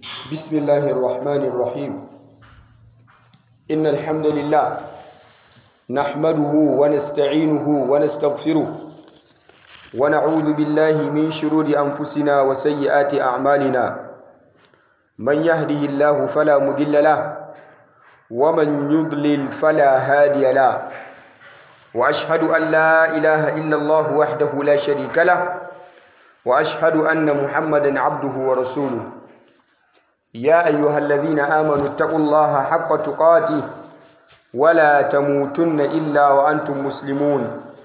بسم الله الرحمن الرحيم إن الحمد لله نحمده ونستعينه ونستغفره ونعوذ بالله من شرور أنفسنا وسيئات أعمالنا من يهده الله فلا مضل له ومن يضلل فلا هادي له وأشهد أن لا إله إلا الله وحده لا شريك له وأشهد أن محمدا عبده ورسوله يا أيها الذين آمنوا اتقوا الله حق تقاته ولا تموتن إلا وأنتم مسلمون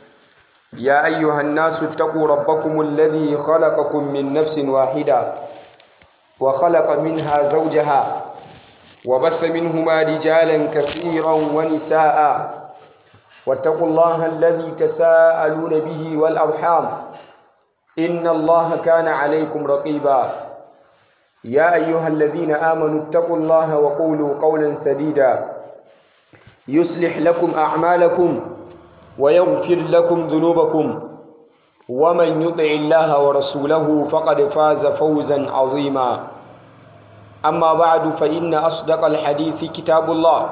يا أيها الناس اتقوا ربكم الذي خلقكم من نفس واحدة وخلق منها زوجها وبث منهما رجالا كثيرا ونساء واتقوا الله الذي تساءلون به والأرحام إن الله كان عليكم رقيبا يا أيها الذين آمنوا اتقوا الله وقولوا قولا سديدا يصلح لكم أعمالكم ويغفر لكم ذنوبكم ومن يطع الله ورسوله فقد فاز فوزا عظيما أما بعد فإن أصدق الحديث كتاب الله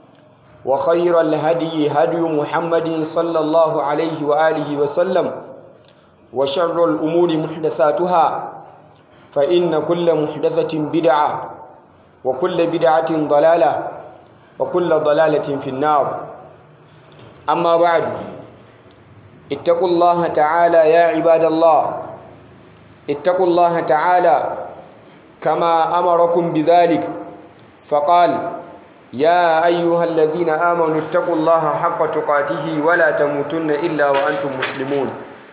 وخير الهدي هدي محمد صلى الله عليه وآله وسلم وشر الأمور محدثاتها فإن كل محدثة بدعة وكل بدعة ضلالة وكل ضلالة في النار أما بعد اتقوا الله تعالى يا عباد الله اتقوا الله تعالى كما أمركم بذلك فقال يا أيها الذين آمنوا اتقوا الله حق تقاته ولا تموتن إلا وأنتم مسلمون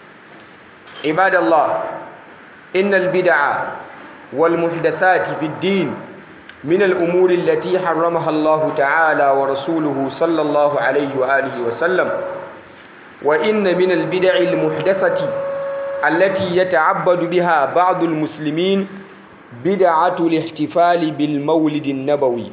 عباد الله إن البدع والمحدثات في الدين من الأمور التي حرمها الله تعالى ورسوله صلى الله عليه وآله وسلم وإن من البدع المحدثة التي يتعبد بها بعض المسلمين بدعة الاحتفال بالمولد النبوي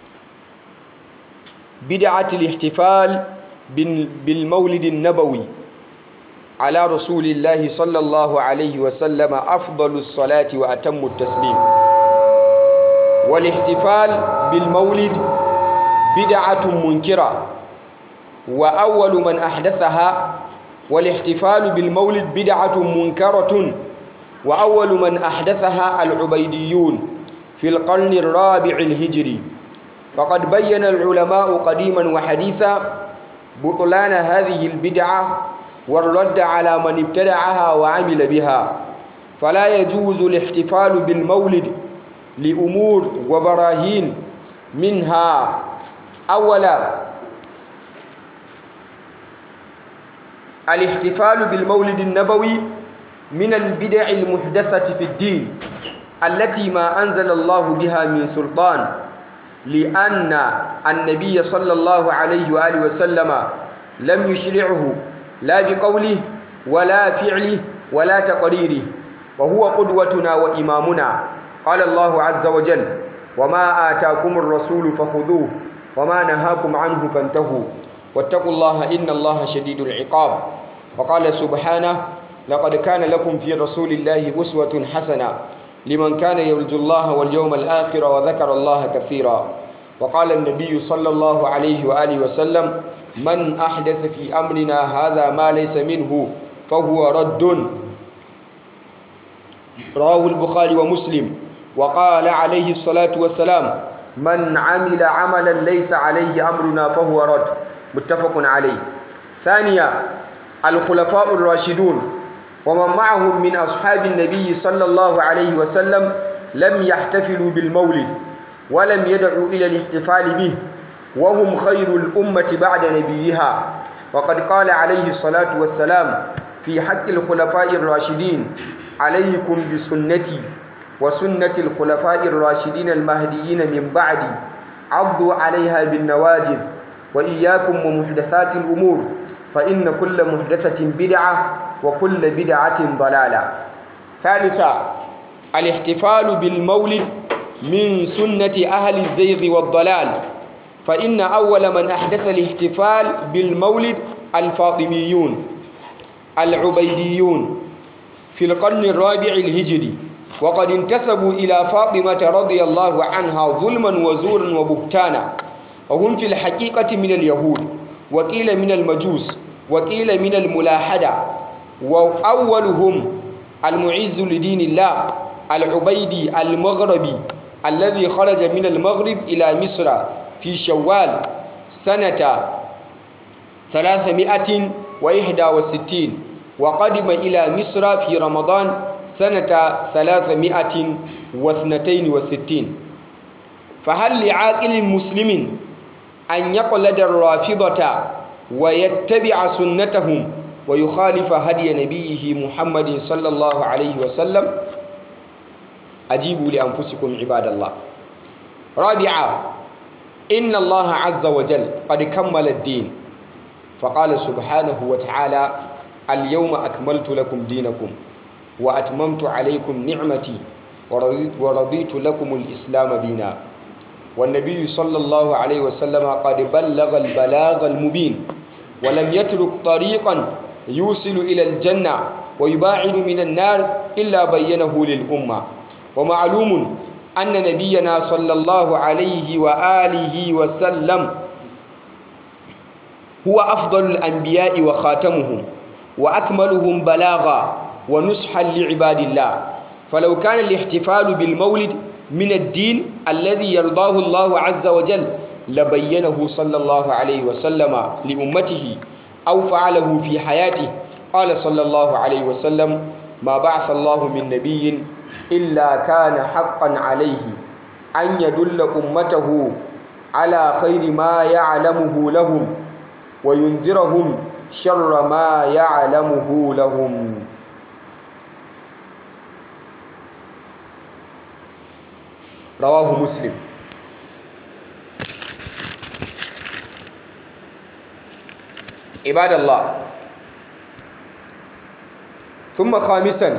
بدعة الاحتفال بالمولد النبوي على رسول الله صلى الله عليه وسلم أفضل الصلاة وأتم التسليم والاحتفال بالمولد بدعة منكرة وأول من أحدثها والاحتفال بالمولد بدعة منكرة وأول من أحدثها العبيديون في القرن الرابع الهجري فقد بين العلماء قديما وحديثا بطلان هذه البدعة والرد على من ابتدعها وعمل بها فلا يجوز الاحتفال بالمولد لأمور وبراهين منها أولا الاحتفال بالمولد النبوي من البدع المحدثة في الدين التي ما أنزل الله بها من سلطان لأن النبي صلى الله عليه وآله وسلم لم يشرعه لا بقوله ولا فعله ولا تقريره وهو قدوتنا وإمامنا قال الله عز وجل وما آتاكم الرسول فخذوه وما نهاكم عنه فانتهوا واتقوا الله إن الله شديد العقاب وقال سبحانه لقد كان لكم في رسول الله أسوة حسنة لمن كان يرجو الله واليوم الآخر وذكر الله كثيرا وقال النبي صلى الله عليه وآله وسلم من أحدث في أمرنا هذا ما ليس منه فهو رد رواه البخاري ومسلم وقال عليه الصلاة والسلام من عمل عملا ليس عليه أمرنا فهو رد متفق عليه ثانيا الخلفاء الراشدون ومن معهم من أصحاب النبي صلى الله عليه وسلم لم يحتفلوا بالمولد ولم يدعوا إلى الاحتفال به وهم خير الأمة بعد نبيها وقد قال عليه الصلاة والسلام في حق الخلفاء الراشدين عليكم بسنتي وسنة الخلفاء الراشدين المهديين من بعدي عضوا عليها بالنواجذ وإياكم ومحدثات الأمور فإن كل محدثة بدعة وكل بدعة ضلالة ثالثا الاحتفال بالمولد من سنة أهل الزيغ والضلال فإن أول من أحدث الاحتفال بالمولد الفاطميون العبيديون في القرن الرابع الهجري وقد انتسبوا إلى فاطمة رضي الله عنها ظلما وزورا وبهتانا وهم في الحقيقة من اليهود وقيل من المجوس وقيل من الملاحدة وأولهم المعز لدين الله العبيدي المغربي الذي خرج من المغرب إلى مصر في شوال سنة 361 وقدم إلى مصر في رمضان سنة 362 فهل لعاقل مسلم أن يقلد الرافضة ويتبع سنتهم ويخالف هدي نبيه محمد صلى الله عليه وسلم أجيبوا لأنفسكم عباد الله رابعا إن الله عز وجل قد كمل الدين فقال سبحانه وتعالى اليوم أكملت لكم دينكم وأتممت عليكم نعمتي ورضيت, ورضيت لكم الإسلام دينا والنبي صلى الله عليه وسلم قد بلغ البلاغ المبين ولم يترك طريقا يوصل إلى الجنة ويباعد من النار إلا بينه للأمة ومعلوم أن نبينا صلى الله عليه وآله وسلم هو أفضل الأنبياء وخاتمهم وأكملهم بلاغا ونصحا لعباد الله فلو كان الاحتفال بالمولد من الدين الذي يرضاه الله عز وجل لبينه صلى الله عليه وسلم لأمته أو فعله في حياته قال صلى الله عليه وسلم ما بعث الله من نبي إلا كان حقا عليه أن يدل أمته على خير ما يعلمه لهم وينذرهم شر ما يعلمه لهم رواه مسلم عباد الله ثم خامسا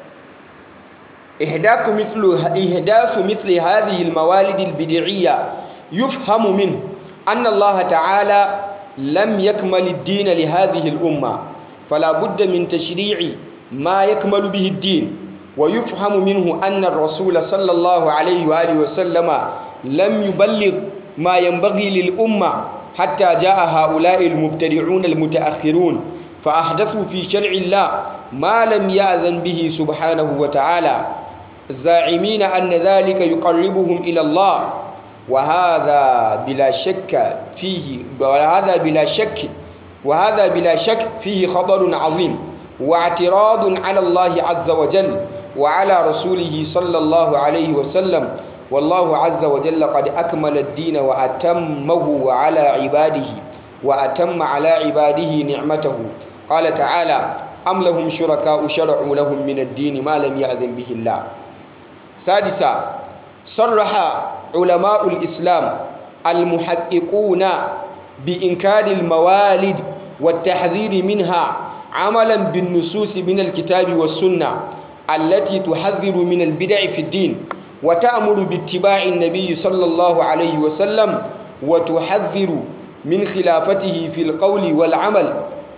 إحداث مثل إحداث مثل هذه الموالد البدعية يفهم منه أن الله تعالى لم يكمل الدين لهذه الأمة فلا بد من تشريع ما يكمل به الدين ويفهم منه أن الرسول صلى الله عليه وآله وسلم لم يبلغ ما ينبغي للأمة حتى جاء هؤلاء المبتدعون المتأخرون فأحدثوا في شرع الله ما لم يأذن به سبحانه وتعالى زاعمين أن ذلك يقربهم إلى الله وهذا بلا شك فيه وهذا بلا شك وهذا بلا شك فيه خطر عظيم واعتراض على الله عز وجل وعلى رسوله صلى الله عليه وسلم والله عز وجل قد أكمل الدين وأتمه على عباده وأتم على عباده نعمته قال تعالى أم لهم شركاء شرعوا لهم من الدين ما لم يأذن به الله سادسا صرح علماء الإسلام المحققون بإنكار الموالد والتحذير منها عملا بالنصوص من الكتاب والسنة التي تحذر من البدع في الدين وتأمر باتباع النبي صلى الله عليه وسلم وتحذر من خلافته في القول والعمل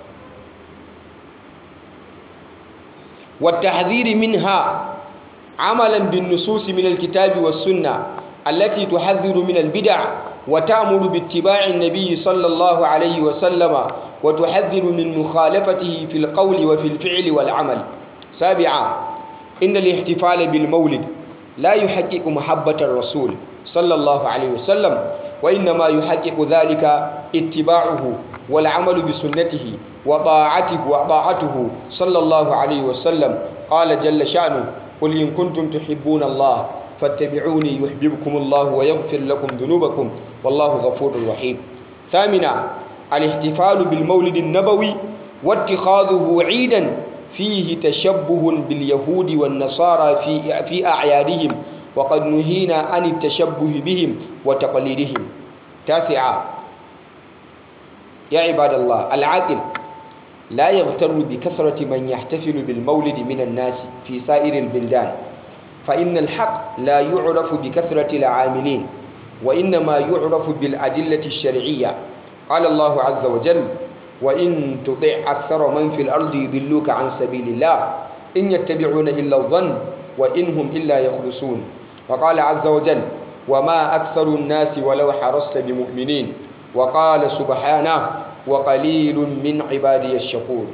والتحذير منها عملا بالنصوص من الكتاب والسنة التي تحذر من البدع وتأمر باتباع النبي صلى الله عليه وسلم وتحذر من مخالفته في القول وفي الفعل والعمل سابعا إن الاحتفال بالمولد لا يحقق محبة الرسول صلى الله عليه وسلم وإنما يحقق ذلك اتباعه والعمل بسنته وطاعته وطاعته صلى الله عليه وسلم قال جل شأنه قل إن كنتم تحبون الله فاتبعوني يحببكم الله ويغفر لكم ذنوبكم والله غفور رحيم ثامنا الاحتفال بالمولد النبوي واتخاذه عيدا فيه تشبه باليهود والنصارى في في أعيادهم وقد نهينا عن التشبه بهم وتقليدهم تاسعا يا عباد الله العاقل لا يغتر بكثرة من يحتفل بالمولد من الناس في سائر البلدان فإن الحق لا يعرف بكثرة العاملين وإنما يعرف بالأدلة الشرعية قال الله عز وجل وإن تطع أكثر من في الأرض يضلوك عن سبيل الله إن يتبعون إلا الظن وإنهم إلا يخرسون وقال عز وجل وما أكثر الناس ولو حرصت بمؤمنين وقال سبحانه وقليل من عبادي الشكور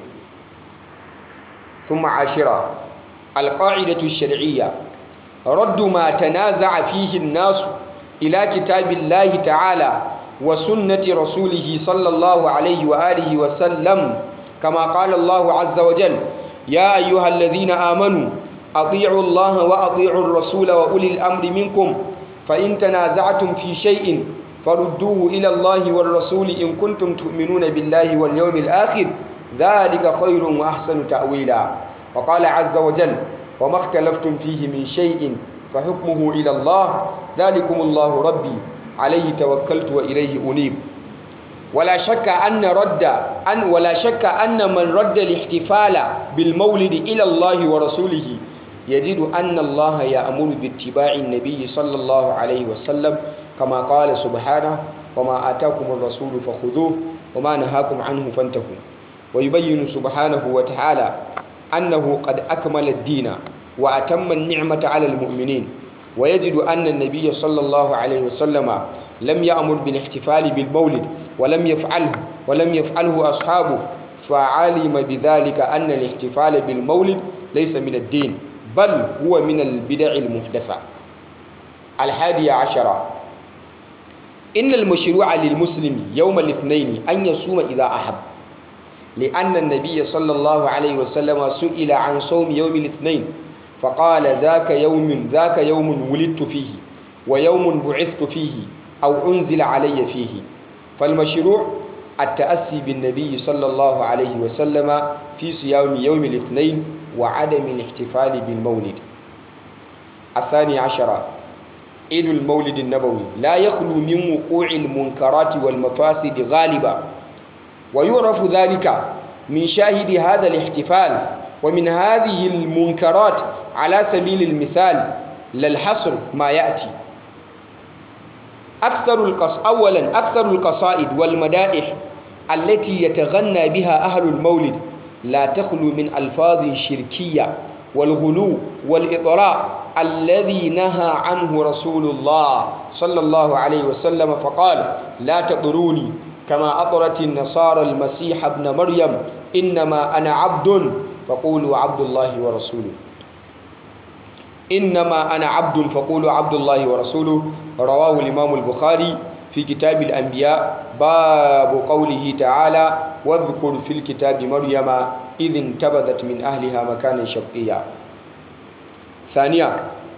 ثم عاشرة القاعدة الشرعية رد ما تنازع فيه الناس إلى كتاب الله تعالى وسنة رسوله صلى الله عليه وآله وسلم كما قال الله عز وجل يا أيها الذين آمنوا أطيعوا الله وأطيعوا الرسول وأولي الأمر منكم فإن تنازعتم في شيء فردوه إلى الله والرسول إن كنتم تؤمنون بالله واليوم الآخر ذلك خير وأحسن تأويلا وقال عز وجل وما اختلفتم فيه من شيء فحكمه إلى الله ذلكم الله ربي عليه توكلت وإليه أنيب ولا شك أن رد أن ولا شك أن من رد الاحتفال بالمولد إلى الله ورسوله يجد أن الله يأمر باتباع النبي صلى الله عليه وسلم كما قال سبحانه وما آتاكم الرسول فخذوه وما نهاكم عنه فانتهوا ويبين سبحانه وتعالى أنه قد أكمل الدين وأتم النعمة على المؤمنين ويجد أن النبي صلى الله عليه وسلم لم يأمر بالاحتفال بالمولد ولم يفعله ولم يفعله أصحابه فعلم بذلك أن الاحتفال بالمولد ليس من الدين بل هو من البدع المحدثة الحادية عشرة إن المشروع للمسلم يوم الاثنين أن يصوم إذا أحب لأن النبي صلى الله عليه وسلم سئل عن صوم يوم الاثنين فقال ذاك يوم ذاك يوم ولدت فيه ويوم بعثت فيه أو أنزل علي فيه فالمشروع التأسي بالنبي صلى الله عليه وسلم في صيام يوم الاثنين وعدم الاحتفال بالمولد الثاني عشر عيد المولد النبوي لا يخلو من وقوع المنكرات والمفاسد غالبا ويعرف ذلك من شاهد هذا الاحتفال ومن هذه المنكرات على سبيل المثال للحصر ما يأتي أكثر القص أولا أكثر القصائد والمدائح التي يتغنى بها أهل المولد لا تخلو من ألفاظ شركية والغلو والإطراء الذي نهى عنه رسول الله صلى الله عليه وسلم فقال لا تطروني كما أطرت النصارى المسيح ابن مريم إنما أنا عبد فقولوا عبد الله ورسوله إنما أنا عبد فقولوا عبد الله ورسوله رواه الإمام البخاري في كتاب الأنبياء باب قوله تعالى واذكر في الكتاب مريم إذ انتبذت من أهلها مكانا شرقيا ثانيا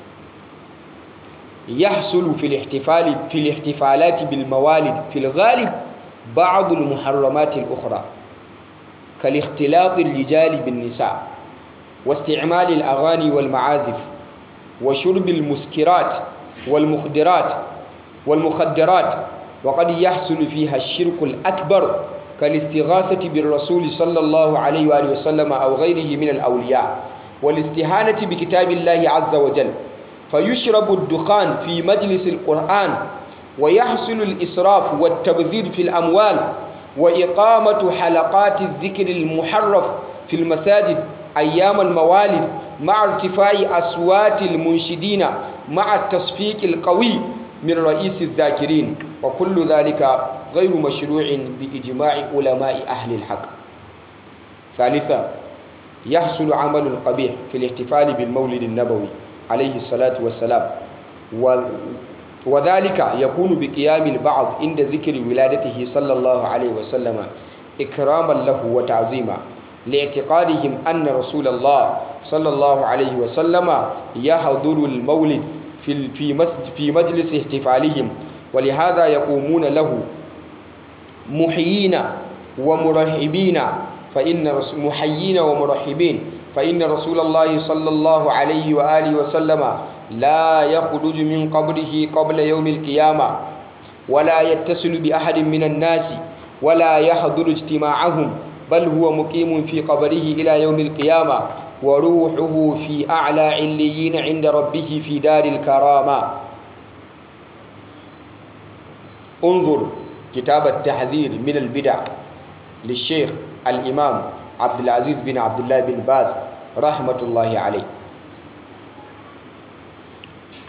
يحصل في الاحتفال في الاحتفالات بالموالد في الغالب بعض المحرمات الأخرى كالاختلاط الرجال بالنساء واستعمال الأغاني والمعازف وشرب المسكرات والمخدرات والمخدرات وقد يحصل فيها الشرك الأكبر كالاستغاثة بالرسول صلى الله عليه وآله وسلم أو غيره من الأولياء والاستهانة بكتاب الله عز وجل فيشرب الدخان في مجلس القرآن ويحصل الإسراف والتبذير في الأموال وإقامة حلقات الذكر المحرف في المساجد أيام الموالد مع ارتفاع أصوات المنشدين مع التصفيق القوي من رئيس الذاكرين وكل ذلك غير مشروع بإجماع علماء أهل الحق ثالثا يحصل عمل القبيح في الاحتفال بالمولد النبوي عليه الصلاة والسلام و وذلك يكون بقيام البعض عند ذكر ولادته صلى الله عليه وسلم إكراما له وتعظيما لاعتقادهم أن رسول الله صلى الله عليه وسلم يحضر المولد في في في مجلس احتفالهم ولهذا يقومون له محيين ومرحبين فإن محيين ومرحبين فإن رسول الله صلى الله عليه وآله وسلم لا يخرج من قبره قبل يوم القيامة ولا يتصل بأحد من الناس ولا يحضر اجتماعهم بل هو مقيم في قبره إلى يوم القيامة وروحه في أعلى عليين عند ربه في دار الكرامة انظر كتاب التحذير من البدع للشيخ الإمام عبد العزيز بن عبد الله بن باز رحمة الله عليه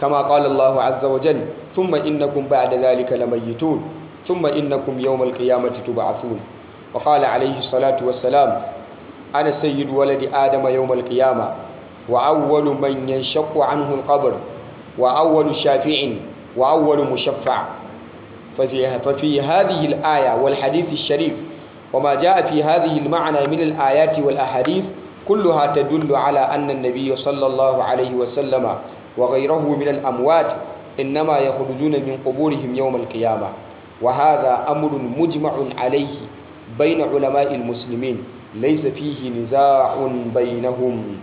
كما قال الله عز وجل ثم إنكم بعد ذلك لميتون ثم إنكم يوم القيامة تبعثون وقال عليه الصلاة والسلام أنا سيد ولد آدم يوم القيامة وأول من ينشق عنه القبر وأول شافع وأول مشفع ففي, ففي هذه الآية والحديث الشريف وما جاء في هذه المعنى من الآيات والأحاديث كلها تدل على أن النبي صلى الله عليه وسلم وغيره من الأموات إنما يخرجون من قبورهم يوم القيامة وهذا أمر مجمع عليه بين علماء المسلمين ليس فيه نزاع بينهم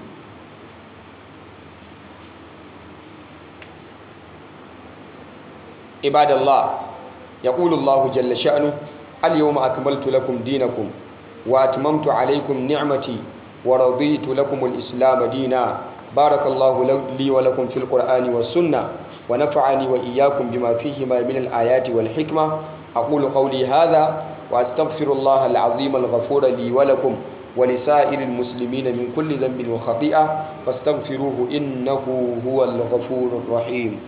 عباد الله يقول الله جل شأنه اليوم أكملت لكم دينكم وأتممت عليكم نعمتي ورضيت لكم الإسلام دينا بارك الله لي ولكم في القرآن والسنة ونفعني وإياكم بما فيهما من الآيات والحكمة أقول قولي هذا وأستغفر الله العظيم الغفور لي ولكم ولسائر المسلمين من كل ذنب وخطيئة فاستغفروه إنه هو الغفور الرحيم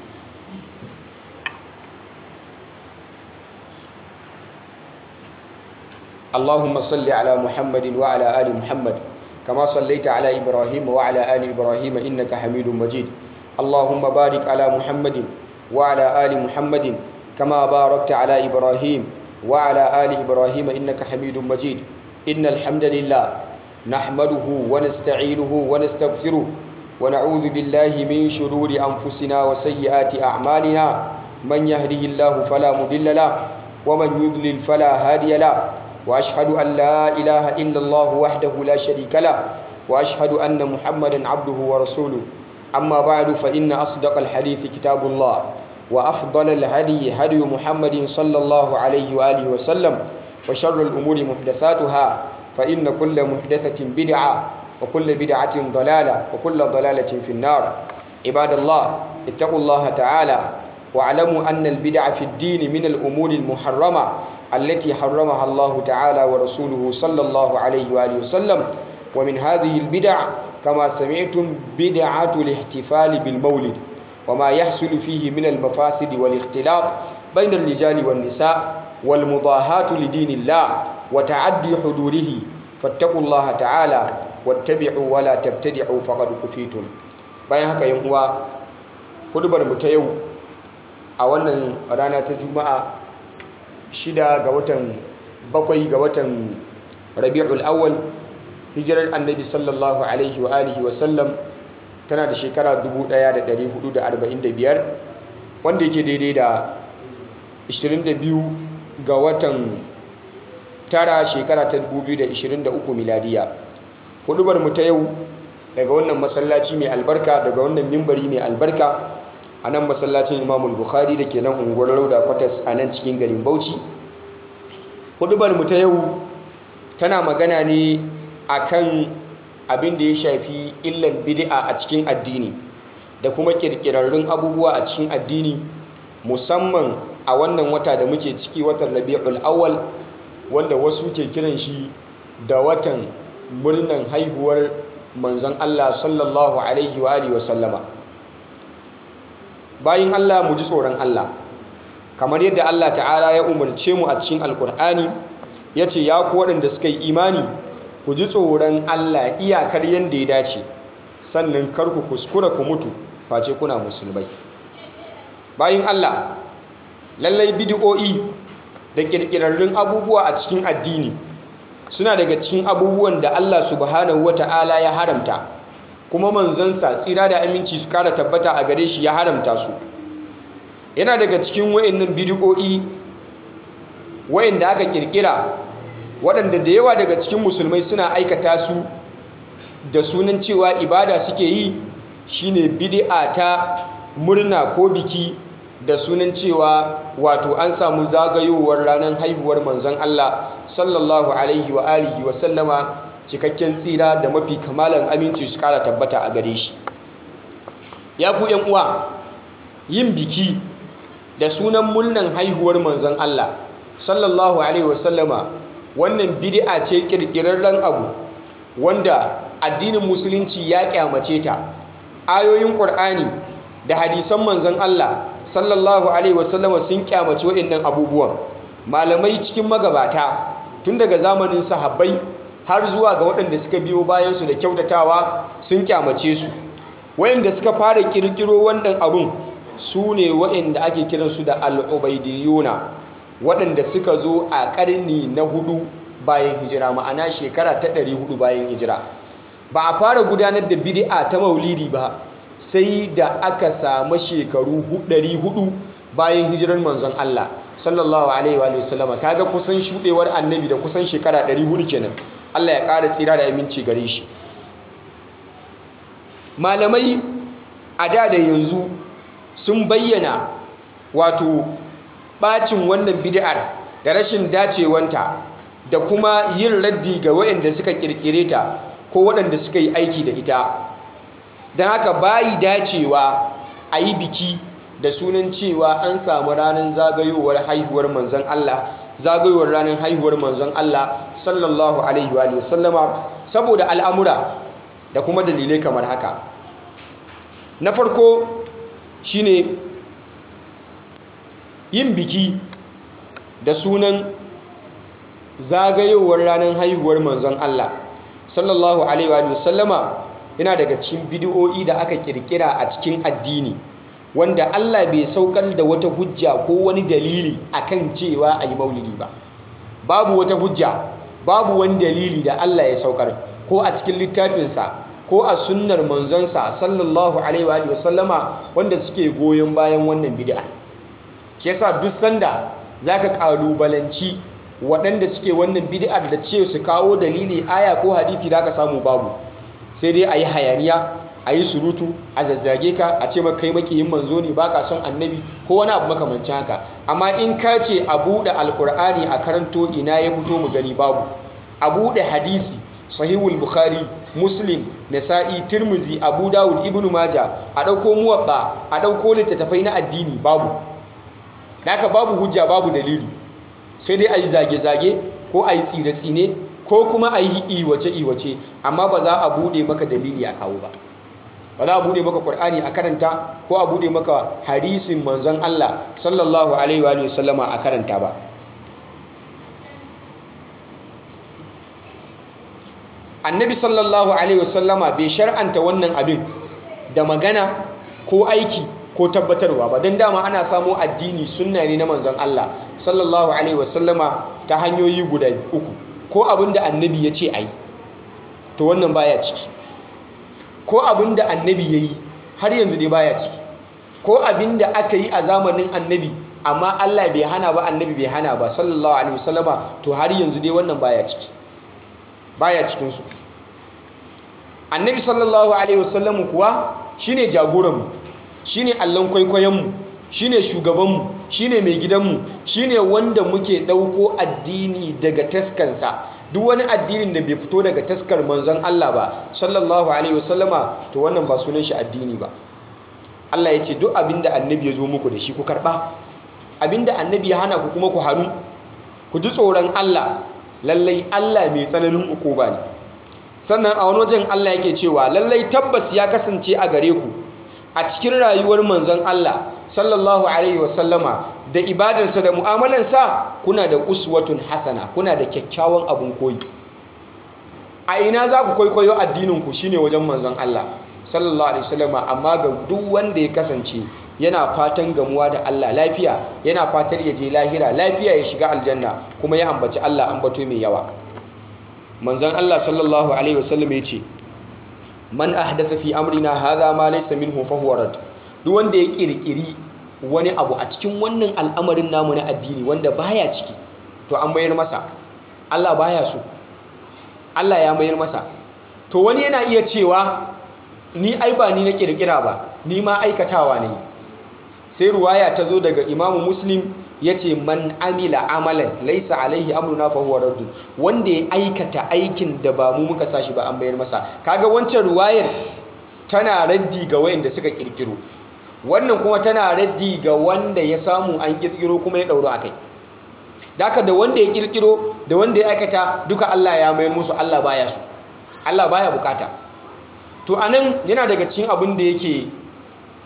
اللهم صل على محمد وعلى آل محمد كما صليت على إبراهيم وعلى آل إبراهيم إنك حميد مجيد اللهم بارك على محمد وعلى آل محمد كما باركت على إبراهيم وعلى آل إبراهيم إنك حميد مجيد إن الحمد لله نحمده ونستعينه ونستغفره ونعوذ بالله من شرور أنفسنا وسيئات أعمالنا من يهده الله فلا مضل له ومن يضلل فلا هادي له واشهد ان لا اله الا الله وحده لا شريك له واشهد ان محمدا عبده ورسوله اما بعد فان اصدق الحديث كتاب الله وافضل الهدي هدي محمد صلى الله عليه واله وسلم وشر الامور محدثاتها فان كل محدثه بدعه وكل بدعه ضلاله وكل ضلاله في النار عباد الله اتقوا الله تعالى واعلموا ان البدع في الدين من الامور المحرمه التي حرمها الله تعالى ورسوله صلى الله عليه وآله وسلم ومن هذه البدع كما سمعتم بدعة الاحتفال بالمولد وما يحصل فيه من المفاسد والاختلاط بين الرجال والنساء والمضاهاة لدين الله وتعدي حدوده فاتقوا الله تعالى واتبعوا ولا تبتدعوا فقد كفيتم bayan haka yan uwa hudubar mu ta yau a wannan rana ta juma'a shida ga watan bakwai ga watan rabi'ul awwal hijirar annabi sallallahu alaihi wa alihi wa sallam tana da shekara 1445 wanda yake daidai da 22 ga watan tara shekara ta 2023 miladiya hudubar mu ta yau daga wannan masallaci mai albarka daga wannan mimbari mai albarka a nan masallacin imamul bukhari da ke nan unguwar rauda kwatas a nan cikin garin bauchi hudubar mu ta yau tana magana ne akan abin da ya shafi illan bid'a a cikin addini da kuma kirkirarrun abubuwa a cikin addini musamman a wannan wata da muke ciki watan rabi'ul awwal wanda wasu ke kiran shi da watan murnan haihuwar manzon Allah sallallahu alaihi wa alihi wa sallama bayin Allah mu ji tsoron Allah kamar yadda Allah ta'ala ya umarce mu a cikin alkur'ani ya ce ya ku waɗanda suka yi imani ku ji tsoron Allah iyakar yadda ya dace sannan kar ku kuskura ku mutu face kuna musulmai bayin Allah lallai bidi'o'i da ƙirƙirarrun abubuwa a cikin addini suna daga cikin abubuwan da Allah subhanahu wata'ala ya haramta kuma manzansa tsira da aminci su kara tabbata a gare shi ya haramta su yana daga cikin wayannan bidiyo'i wayanda aka kirkira waɗanda da yawa daga cikin musulmai suna aikata su da sunan cewa ibada suke yi shine bid'a ta murna ko biki da sunan cewa wato an samu zagayowar ranar haihuwar manzon Allah sallallahu alaihi wa alihi wa sallama cikakken tsira da mafi kamalan aminci su kara tabbata a gare shi ya ku yan uwa yin biki da sunan murnan haihuwar manzon Allah sallallahu alaihi wasallama wannan bid'a ce kirkirarren abu wanda addinin musulunci ya kyamace ta ayoyin qur'ani da hadisan manzon Allah sallallahu alaihi wasallama sun kyamaci waɗannan abubuwan malamai cikin magabata tun daga zamanin sahabbai har zuwa ga waɗanda suka biyo bayansu da kyautatawa sun kyamace su waɗanda suka fara kirkiro wannan abun su ne waɗanda ake kiransu da al'ubaidiyuna waɗanda suka zo a ƙarni na hudu bayan hijira ma'ana shekara ta ɗari hudu bayan hijira ba a fara gudanar da bid'a ta maulidi ba sai da aka samu shekaru ɗari hudu bayan hijirar manzon Allah sallallahu alaihi wa sallama kaga kusan shuɗewar annabi da kusan shekara ɗari hudu kenan Allah ya ƙara tsira da aminci gare shi malamai a da da yanzu sun bayyana wato bacin wannan bid'ar da rashin dacewanta da kuma yin raddi ga waɗanda suka kirkire ta ko waɗanda suka yi aiki da ita don haka bayi dacewa a yi biki da sunan cewa an samu ranar zagayowar haihuwar manzon Allah zagayowar ranar haihuwar manzon Allah sallallahu alaihi wa sallama saboda al'amura da kuma dalilai kamar haka na farko shine yin biki da sunan zagayowar ranar haihuwar manzon Allah sallallahu alaihi wa sallama yana daga cikin bidiyo'i da aka kirkira a cikin addini wanda Allah bai saukar da wata hujja ko wani dalili akan cewa a yi maulidi ba babu wata hujja babu wani dalili da Allah ya saukar ko a cikin littafinsa ko a sunnar manzonsa sallallahu alaihi wa sallama wanda suke goyon bayan wannan bid'a ke yasa duk sanda zaka kalubalanci waɗanda suke wannan bid'ar da ce su kawo dalili aya ko hadisi da ka samu babu sai dai ayi hayaniya ayi surutu a zazzage ka a ce maka kai makiyin manzo ne baka son annabi ko wani abu makamancin haka amma in ka ce a buɗe alkur'ani a karanto ina ya fito mu gani babu a buɗe hadisi sahihul bukhari muslim nasa'i tirmizi abu dawud ibnu maja a ɗauko muwaɓa a ɗauko littattafai na addini babu haka babu hujja babu dalili sai dai a yi zage-zage ko a yi tsire-tsine ko kuma a yi iwace-iwace amma ba za a buɗe maka dalili a kawo ba ba za a buɗe maka ƙwar'ani a karanta ko a buɗe maka hadisin manzon Allah sallallahu alaihi wa sallama a karanta ba annabi sallallahu alaihi wasallama bai shar'anta wannan abin da magana ko aiki ko tabbatarwa ba don dama ana samo addini sunna ne na manzon Allah sallallahu alaihi wasallama ta hanyoyi guda uku ko abin da annabi ya ce a yi to wannan baya ciki ko abin da annabi ya yi har yanzu dai baya ciki ko abin da aka yi a zamanin annabi amma Allah bai hana ba annabi bai hana ba sallallahu alaihi wasallama to har yanzu dai wannan baya ciki baya cikinsu annabi sallallahu alaihi wasallam kuwa shine jagoranmu shine allon kwaikwayonmu shine shugabanmu shine mai gidanmu shine wanda muke ɗauko addini daga taskansa duk wani addinin da bai fito daga taskar manzon Allah ba sallallahu alaihi wasallama to wannan ba sunan shi addini ba Allah ya ce duk abinda annabi ya zo muku da shi ku karɓa abinda annabi ya hana ku kuma ku hannu ku ji tsoron Allah lallai Allah mai tsananin ukuba ne sannan a wani wajen Allah yake cewa lallai tabbas ya kasance a gare ku a cikin rayuwar manzon Allah sallallahu alaihi wasallama da ibadarsa da mu'amalansa kuna da uswatun hasana kuna da kyakkyawan abun koyi a ina za ku kwaikwayo addinin ku shine wajen manzon Allah sallallahu alaihi wasallama amma ga duk wanda ya kasance yana fatan gamuwa da Allah lafiya yana fatar ya je lahira lafiya ya shiga aljanna kuma ya ambaci Allah ambato mai yawa manzon Allah sallallahu alaihi wasallam ya ce man ahdatha fi amrina hadha ma laysa minhu fa huwa rad duk wanda ya kirkiri wani abu a cikin wannan al'amarin namu na addini wanda baya ciki to an mayar masa Allah baya so Allah ya mayar masa to wani yana iya cewa ni ai ba ni na kirkira ba ni ma aikatawa ne sai ruwaya ta zo daga imamu muslim ya ce man amila amalan laisa alaihi amruna fa huwa raddun wanda ya aikata aikin da ba mu muka sashi ba an bayar masa kaga wancan ruwayar tana raddi ga wayanda suka kirkiro wannan kuma tana raddi ga wanda ya samu an kirkiro kuma ya dauro akai daka da wanda ya kirkiro da wanda ya aikata duka Allah ya mayar musu Allah baya su Allah baya bukata to anan yana daga cikin abin da yake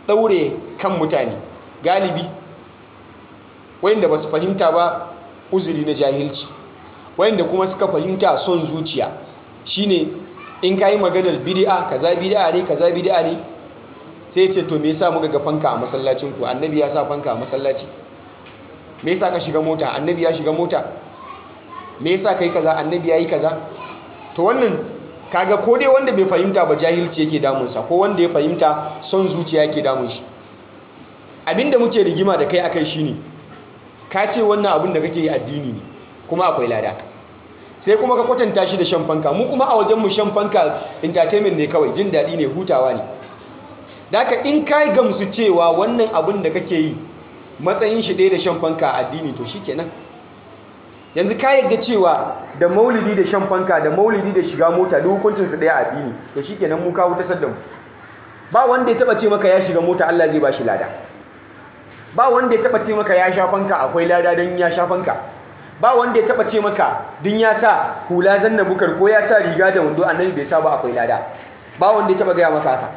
ɗaure kan mutane galibi wayanda ba su fahimta ba uzuri na jahilci wayanda kuma suka fahimta son zuciya shine in ka yi maganar bid'a kaza bid'a ne kaza bid'a ne sai ce to me yasa muka ga fanka a masallacin ku annabi ya sa fanka a masallaci me yasa ka shiga mota annabi ya shiga mota me yasa kai kaza annabi ya yi kaza to wannan kaga ko dai wanda bai fahimta ba jahilci yake damunsa ko wanda ya fahimta son zuciya yake damun shi abinda muke rigima da kai akai shine ka ce wannan abin da kake yi addini ne kuma akwai lada sai kuma ka kwatanta shi da shan fanka mu kuma a wajen mu shan fanka entertainment ne kawai jin daɗi ne hutawa ne daka in ka gamsu cewa wannan abin da kake yi matsayin shi ɗaya da shan fanka addini to shikenan yanzu ka yadda cewa da maulidi da shan fanka da maulidi da shiga mota duk hukuncin su ɗaya addini to shikenan mu ka wuta da mu ba wanda ya taba ce maka ya shiga mota Allah zai bashi lada ba wanda ya taba ce maka ya sha fanka akwai lada don ya sha fanka ba wanda ya taba ce maka din ya sa hula zanna bukar ko ya sa riga da wando annabi bai sa ba akwai lada ba wanda ya taba gaya maka haka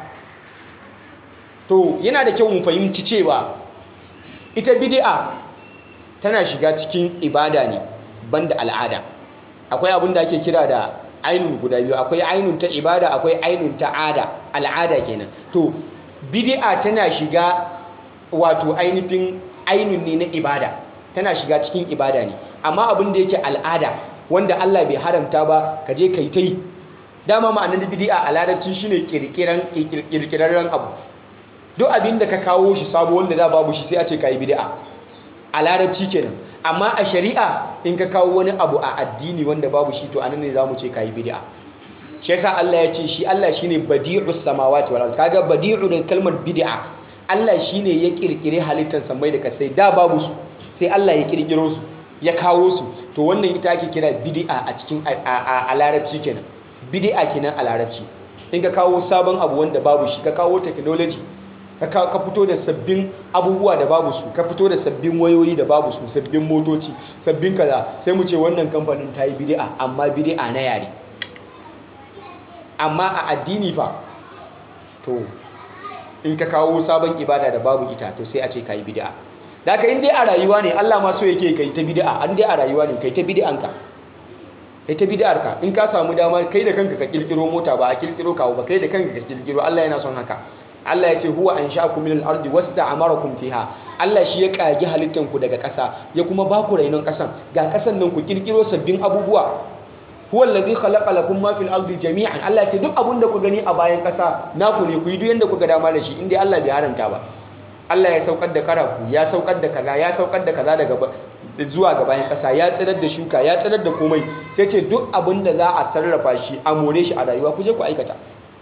to yana da kyau mu fahimci cewa ita bid'a tana shiga cikin ibada ne banda al'ada akwai abin da ake kira da ainun guda biyu akwai ainun ta ibada akwai ainun ta ada al'ada kenan to bid'a tana shiga wato ainihin ainun ne na ibada tana shiga cikin ibada ne amma abin da yake al'ada wanda Allah bai haramta ba ka je kai tai dama ma'anar bid'a a larabci shine kirkiran kirkirarren abu duk abin da ka kawo shi sabo wanda da babu shi sai a ce kai bid'a a larabci kenan amma a shari'a in ka kawo wani abu a addini wanda babu shi to anan ne zamu ce kai bid'a shi yasa Allah ya ce shi Allah shine badi'us samawati wal ard kaga badi'u da kalmar bid'a Allah shine ya kirkire halittar samai da kasai da babu su sai Allah ya kirkiro su ya kawo su to wannan ita ake kira bid'a a cikin a larabci kenan bid'a kenan a larabci in ka kawo sabon abu wanda babu shi ka kawo technology ka fito da sabbin abubuwa da babu su ka fito da sabbin wayoyi da babu su sabbin motoci sabbin kaza sai mu ce wannan kamfanin ta yi bid'a amma bid'a na yare amma a addini fa to in ka kawo sabon ibada da babu ita to sai a ce ka yi bid'a da ka in dai a rayuwa ne Allah ma so yake kai ta bid'a an dai a rayuwa ne kai ta bid'anka kai ta bid'arka in ka samu dama kai da kanka ka kirkiro mota ba a kirkiro kawo ba kai da kanka ka kirkiro Allah yana son haka Allah ya ce huwa an sha'akum min al-ardi wasta'amarakum fiha Allah shi ya kage halittan ku daga ƙasa ya kuma ba ku rainon ƙasan ga ƙasan nan ku kirkiro sabbin abubuwa huwa allazi khalaqa lakum ma fil ardi jami'an Allah ya ce duk abun da ku gani a bayan ƙasa naku ne ku yi duk yanda ku ga dama da shi inda Allah bai haramta ba Allah ya saukar da karaku ya saukar da kaza ya saukar da kaza daga zuwa ga bayan ƙasa ya tsirar da shuka ya tsirar da komai sai ce duk abin da za a sarrafa shi a more shi a rayuwa ku je ku aikata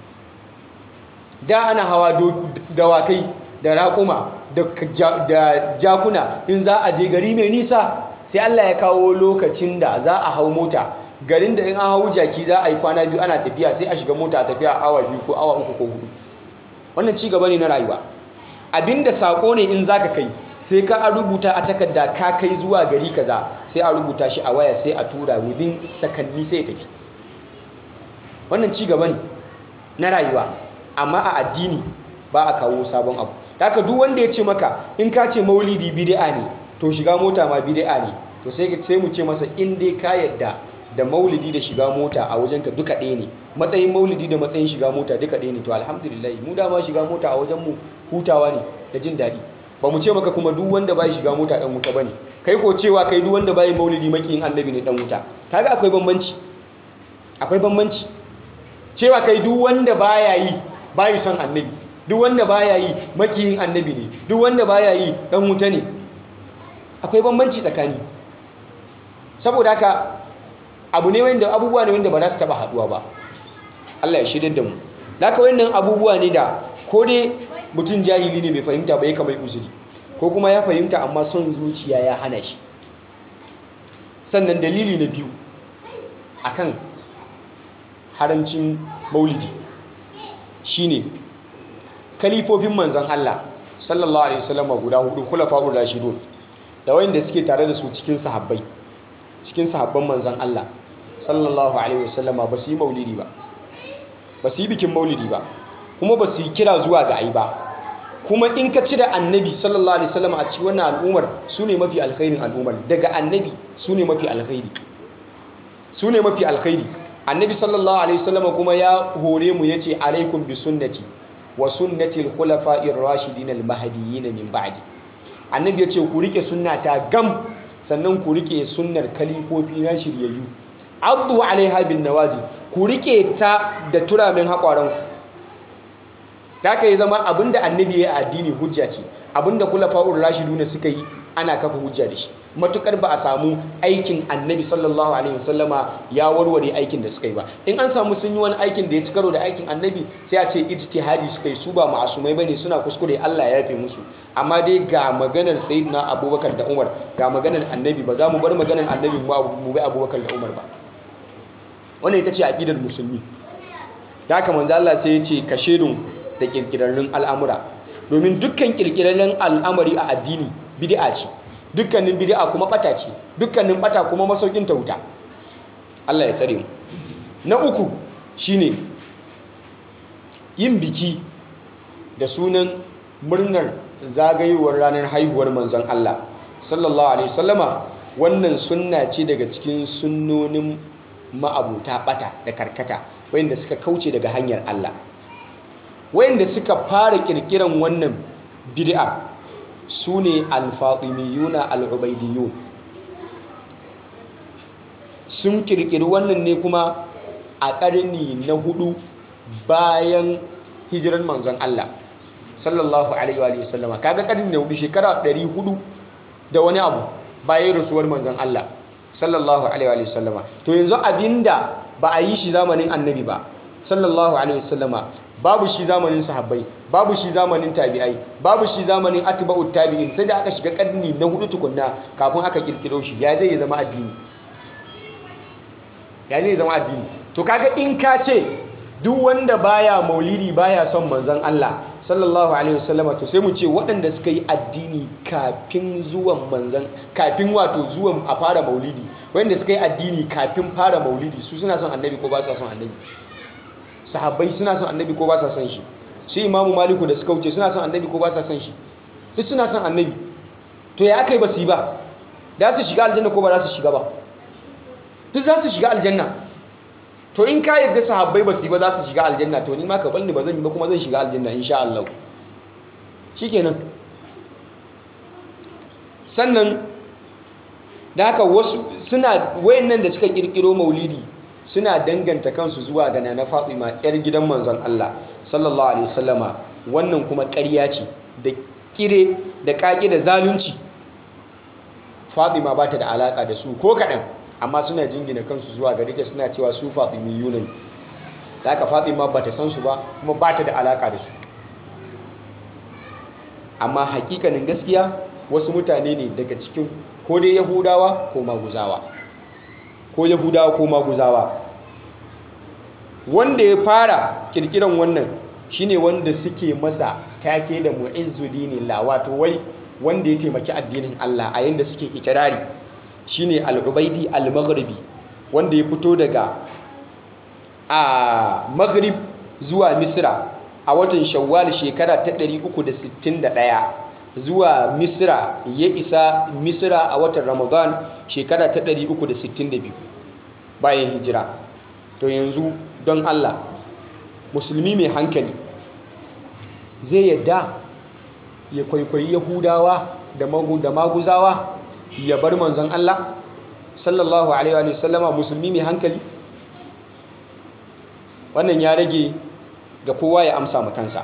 da ana hawa dawakai da raƙuma da jakuna in za a je gari mai nisa sai Allah ya kawo lokacin da za a hau mota garin da in an hau jaki za a yi kwana biyu ana tafiya sai a shiga mota a tafiya awa biyu ko awa uku ko hudu wannan ci gaba ne na rayuwa abinda sako ne in zaka kai sai ka a rubuta a takarda ka kai zuwa gari kaza sai a rubuta shi a waya sai a tura within sakanni sai ya tafi wannan ci gaba ne na rayuwa amma a addini ba a kawo sabon abu haka duk wanda ya ce maka in ka ce maulidi bid'a ne to shiga mota ma bid'a ne to sai sai mu ce masa in dai ka yadda da maulidi da shiga mota a wajenka duka ɗaya ne matsayin maulidi da matsayin shiga mota duka ɗaya ne to alhamdulillah mu dama shiga mota a wajen mu hutawa ne da jin daɗi ba mu ce maka kuma duk wanda bai shiga mota ɗan wuta bane kai ko cewa kai duk wanda bai maulidi makiyin annabi ne ɗan wuta kaga akwai bambanci akwai bambanci cewa kai duk wanda baya yi bayi son annabi duk wanda baya yi makiyin annabi ne duk wanda baya yi dan wuta ne akwai bambanci tsakani saboda haka abu ne wanda abubuwa ne wanda ba za su taba haduwa ba Allah ya shirya da mu haka wannan abubuwa ne da ko dai mutum jahili ne bai fahimta ba ya kamar uzuri ko kuma ya fahimta amma son zuciya ya hana shi sannan dalili na biyu akan haramcin maulidi shine kalifofin manzon Allah sallallahu alaihi wasallam guda hudu khulafa'ur rashidun da wanda suke tare da su cikin sahabbai cikin sahabban manzon Allah sallallahu alaihi wasallam ba su yi maulidi ba ba su yi bikin maulidi ba kuma ba su yi kira zuwa ga ai ba kuma in ka cire annabi sallallahu alaihi wasallam a cikin wannan al'ummar su ne mafi alkhairin al'ummar daga annabi su ne mafi alkhairi su ne mafi alkhairi annabi sallallahu alaihi wasallam kuma ya hore mu yace alaikum bi sunnati wa sunnati al-khulafa'ir rashidin al-mahdiyyin min ba'di annabi yace ku rike sunnata gam sannan ku rike sunnar kalifofi na shiryayyu abdu alaiha bin nawaji ku rike ta da turamin haƙwaranku ta ka yi zama abinda annabi ya addini hujja ce abinda kula fa'ur rashidu ne suka yi ana kafa hujja da shi matukar ba a samu aikin annabi sallallahu alaihi wasallama ya warware aikin da suka yi ba in an samu sun yi wani aikin da ya ci karo da aikin annabi sai a ce ijtihadi suka yi su ba ma'asumai bane suna kuskure Allah ya yafe musu amma dai ga maganar sayyidina abubakar da umar ga maganar annabi ba za mu bar maganar annabi mu bi abubakar da umar ba wannan ita ce aqidar musulmi da haka manzo Allah sai ya ce ka shedun da kirkirarrun al'amura domin dukkan kirkirarrun al'amari a addini bid'a ce dukkanin bid'a kuma bata ce dukkanin bata kuma masaukin ta wuta Allah ya tsare mu na uku shine yin biki da sunan murnar zagayowar ranar haihuwar manzon Allah sallallahu alaihi wasallama wannan sunna ce daga cikin sunnonin ma'abuta bata da karkata wayanda suka kauce daga hanyar Allah wayanda suka fara kirkiran wannan bid'a su ne alfatimiyuna al'ubaidiyun sun kirkiri wannan ne kuma a ƙarni na hudu bayan hijiran manzon Allah sallallahu alaihi wa sallama kaga ƙarni na hudu shekara 400 da wani abu bayan rasuwar manzon Allah sallallahu alaihi wa sallama to yanzu abinda ba a yi shi zamanin annabi ba sallallahu alaihi wa sallama babu shi zamanin sahabbai babu shi zamanin tabi'ai babu shi zamanin atba'ut tabi'in sai da aka shiga karni na hudu tukunna kafin aka kirkiro shi ya zai zama addini ya zai zama addini to kaga in ka ce duk wanda baya maulidi baya son manzon Allah sallallahu alaihi wasallama to sai mu ce waɗanda suka yi addini kafin zuwan manzon kafin wato zuwan a fara maulidi wanda suka yi addini kafin fara maulidi su suna son annabi ko ba su son annabi sahabbai suna son annabi ko ba sa son shi su imamu maliku da suka wuce suna son annabi ko ba sa son shi duk suna son annabi to ya aka yi ba su yi ba da su shiga aljanna ko ba za su shiga ba duk za su shiga aljanna to in ka yarda sahabbai ba su yi ba za su shiga aljanna to ni ma ka balni ba zan yi ba kuma zan shiga aljanna insha Allah shikenan sannan da haka wasu suna wayannan da suka kirkiro maulidi suna danganta kansu zuwa ga nana Fatima yar gidan manzon Allah sallallahu alaihi wasallama wannan kuma ƙarya ce da kire da kaki da zalunci Fatima ba ta da alaka da su ko kaɗan amma suna jingina kansu zuwa gare ta suna cewa su Fatimiyuna ne da haka Fatima ba ta san su ba kuma ba ta da alaka da su amma hakikanin gaskiya wasu mutane ne daga cikin ko dai Yahudawa ko Maguzawa ko yahudawa ko maguzawa wanda ya fara kirkiran wannan shine wanda suke masa take da mu'izzuddin la wato wai wanda ya taimaki addinin Allah a yanda suke ikirari shine al-ubaidi al-maghribi wanda ya fito daga a maghrib zuwa misra a watan shawwal shekara ta 361 zuwa misra ya isa misra a watan ramadan shekara ta 362 bayan hijira to yanzu don allah musulmi mai hankali zai yadda ya kwaikwayi yahudawa da maguzawa ya bar manzon allah sallallahu alaihi wa sallama musulmi mai hankali wannan ya rage ga kowa ya amsa makansa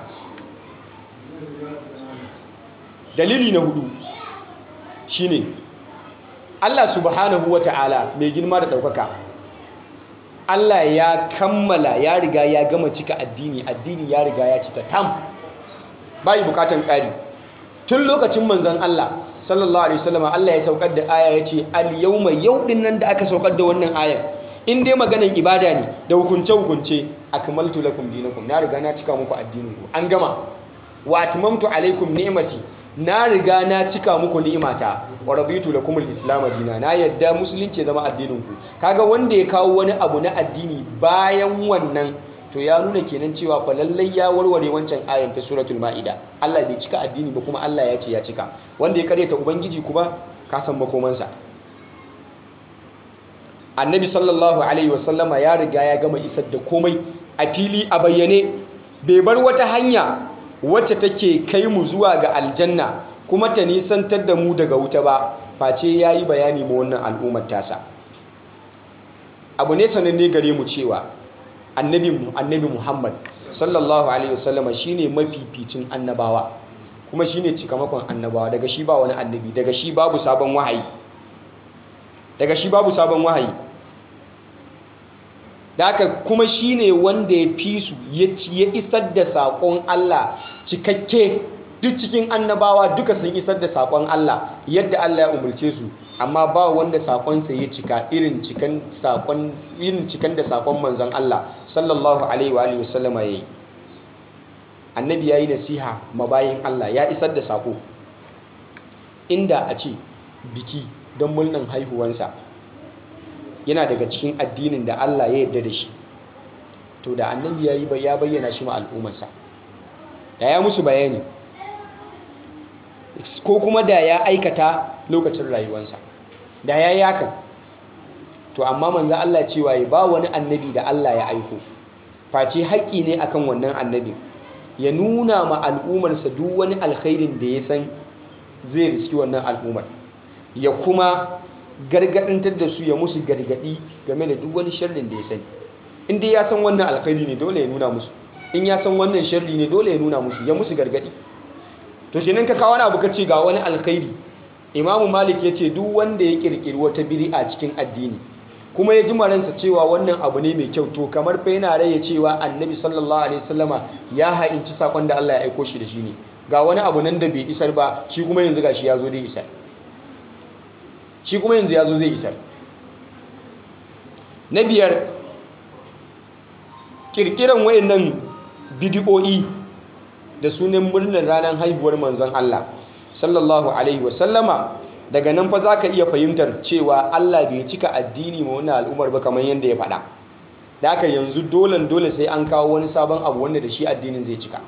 dalili na hudu shine Allah subhanahu wa ta'ala mai girma da ɗaukaka Allah ya kammala ya riga ya gama cika addini addini ya riga ya cika tam bayi bukatan ƙari tun lokacin manzon Allah sallallahu alaihi wasallam Allah ya saukar da aya ya ce al yawma yau din nan da aka saukar da wannan ayar in dai maganan ibada ne da hukunce hukunce akmaltu lakum dinakum na riga na cika muku addinin ku an gama wa atmamtu alaikum ni'mati na riga na cika muku ni'imata wa raditu lakum al-islam dina na yadda musulunci zama addinin ku kaga wanda ya kawo wani abu na addini bayan wannan to ya nuna kenan cewa fa lallai ya warware wancan ayan ta suratul maida Allah bai cika addini ba kuma Allah ya ce ya cika wanda ya karyata ubangiji kuma ka san makomansa annabi sallallahu alaihi wasallama ya riga ya gama isar da komai a fili a bayyane bai bar wata hanya wacce take kai mu zuwa ga aljanna kuma ta nisantar da mu daga wuta ba face ya yi bayani ma wannan al'ummar tasa abu ne sananne gare mu cewa annabi annabi muhammad sallallahu alaihi wasallama shine mafificin annabawa kuma shine cikamakon annabawa daga shi ba wani annabi daga shi babu sabon wahayi daga shi babu sabon wahayi da haka kuma shi ne wanda ya fi su ya isar da saƙon Allah cikakke duk cikin annabawa duka sun isar da saƙon Allah yadda Allah ya umarce su amma ba wanda saƙonsa ya cika irin cikan saƙon irin cikan da saƙon manzon Allah sallallahu alaihi wa alihi wasallama yayi annabi yayi nasiha mabayin Allah ya isar da saƙo inda a ce biki don murnan haihuwansa yana daga cikin addinin da Allah ya yarda da shi to da annabi ya yi ya bayyana shi ma al'ummarsa da ya musu bayani ko kuma da ya aikata lokacin rayuwarsa da ya yi hakan to amma manzo Allah cewa ya ba wani annabi da Allah ya aiko face haƙƙi ne akan wannan annabi ya nuna ma al'ummarsa duk wani alkhairin da ya san zai riski wannan al'ummar ya kuma gargadintar da su ya musu gargadi game da duk wani sharrin da ya sani in dai ya san wannan alkhairi ne dole ya nuna musu in ya san wannan sharri ne dole ya nuna musu ya musu gargadi to kenan ka kawo wani abu ka ce ga wani alkhairi imamu malik ya ce duk wanda ya kirkiri wata bid'a cikin addini kuma ya ji maransa cewa wannan abu ne mai kyau to kamar fa yana raya cewa annabi sallallahu alaihi wasallama ya ha'inci sakon da Allah ya aiko shi da shi ne ga wani abu nan da bai isar ba shi kuma yanzu gashi ya zo dai isar shi kuma yanzu ya zo zai isar na biyar kirkiran wayannan bidiyoyi da sunan murnar ranar haihuwar manzon Allah sallallahu alaihi wasallama daga nan fa za ka iya fahimtar cewa Allah bai cika addini ma wannan al'ummar ba kamar yadda ya faɗa da haka yanzu dolen dole sai an kawo wani sabon abu wanda da shi addinin zai cika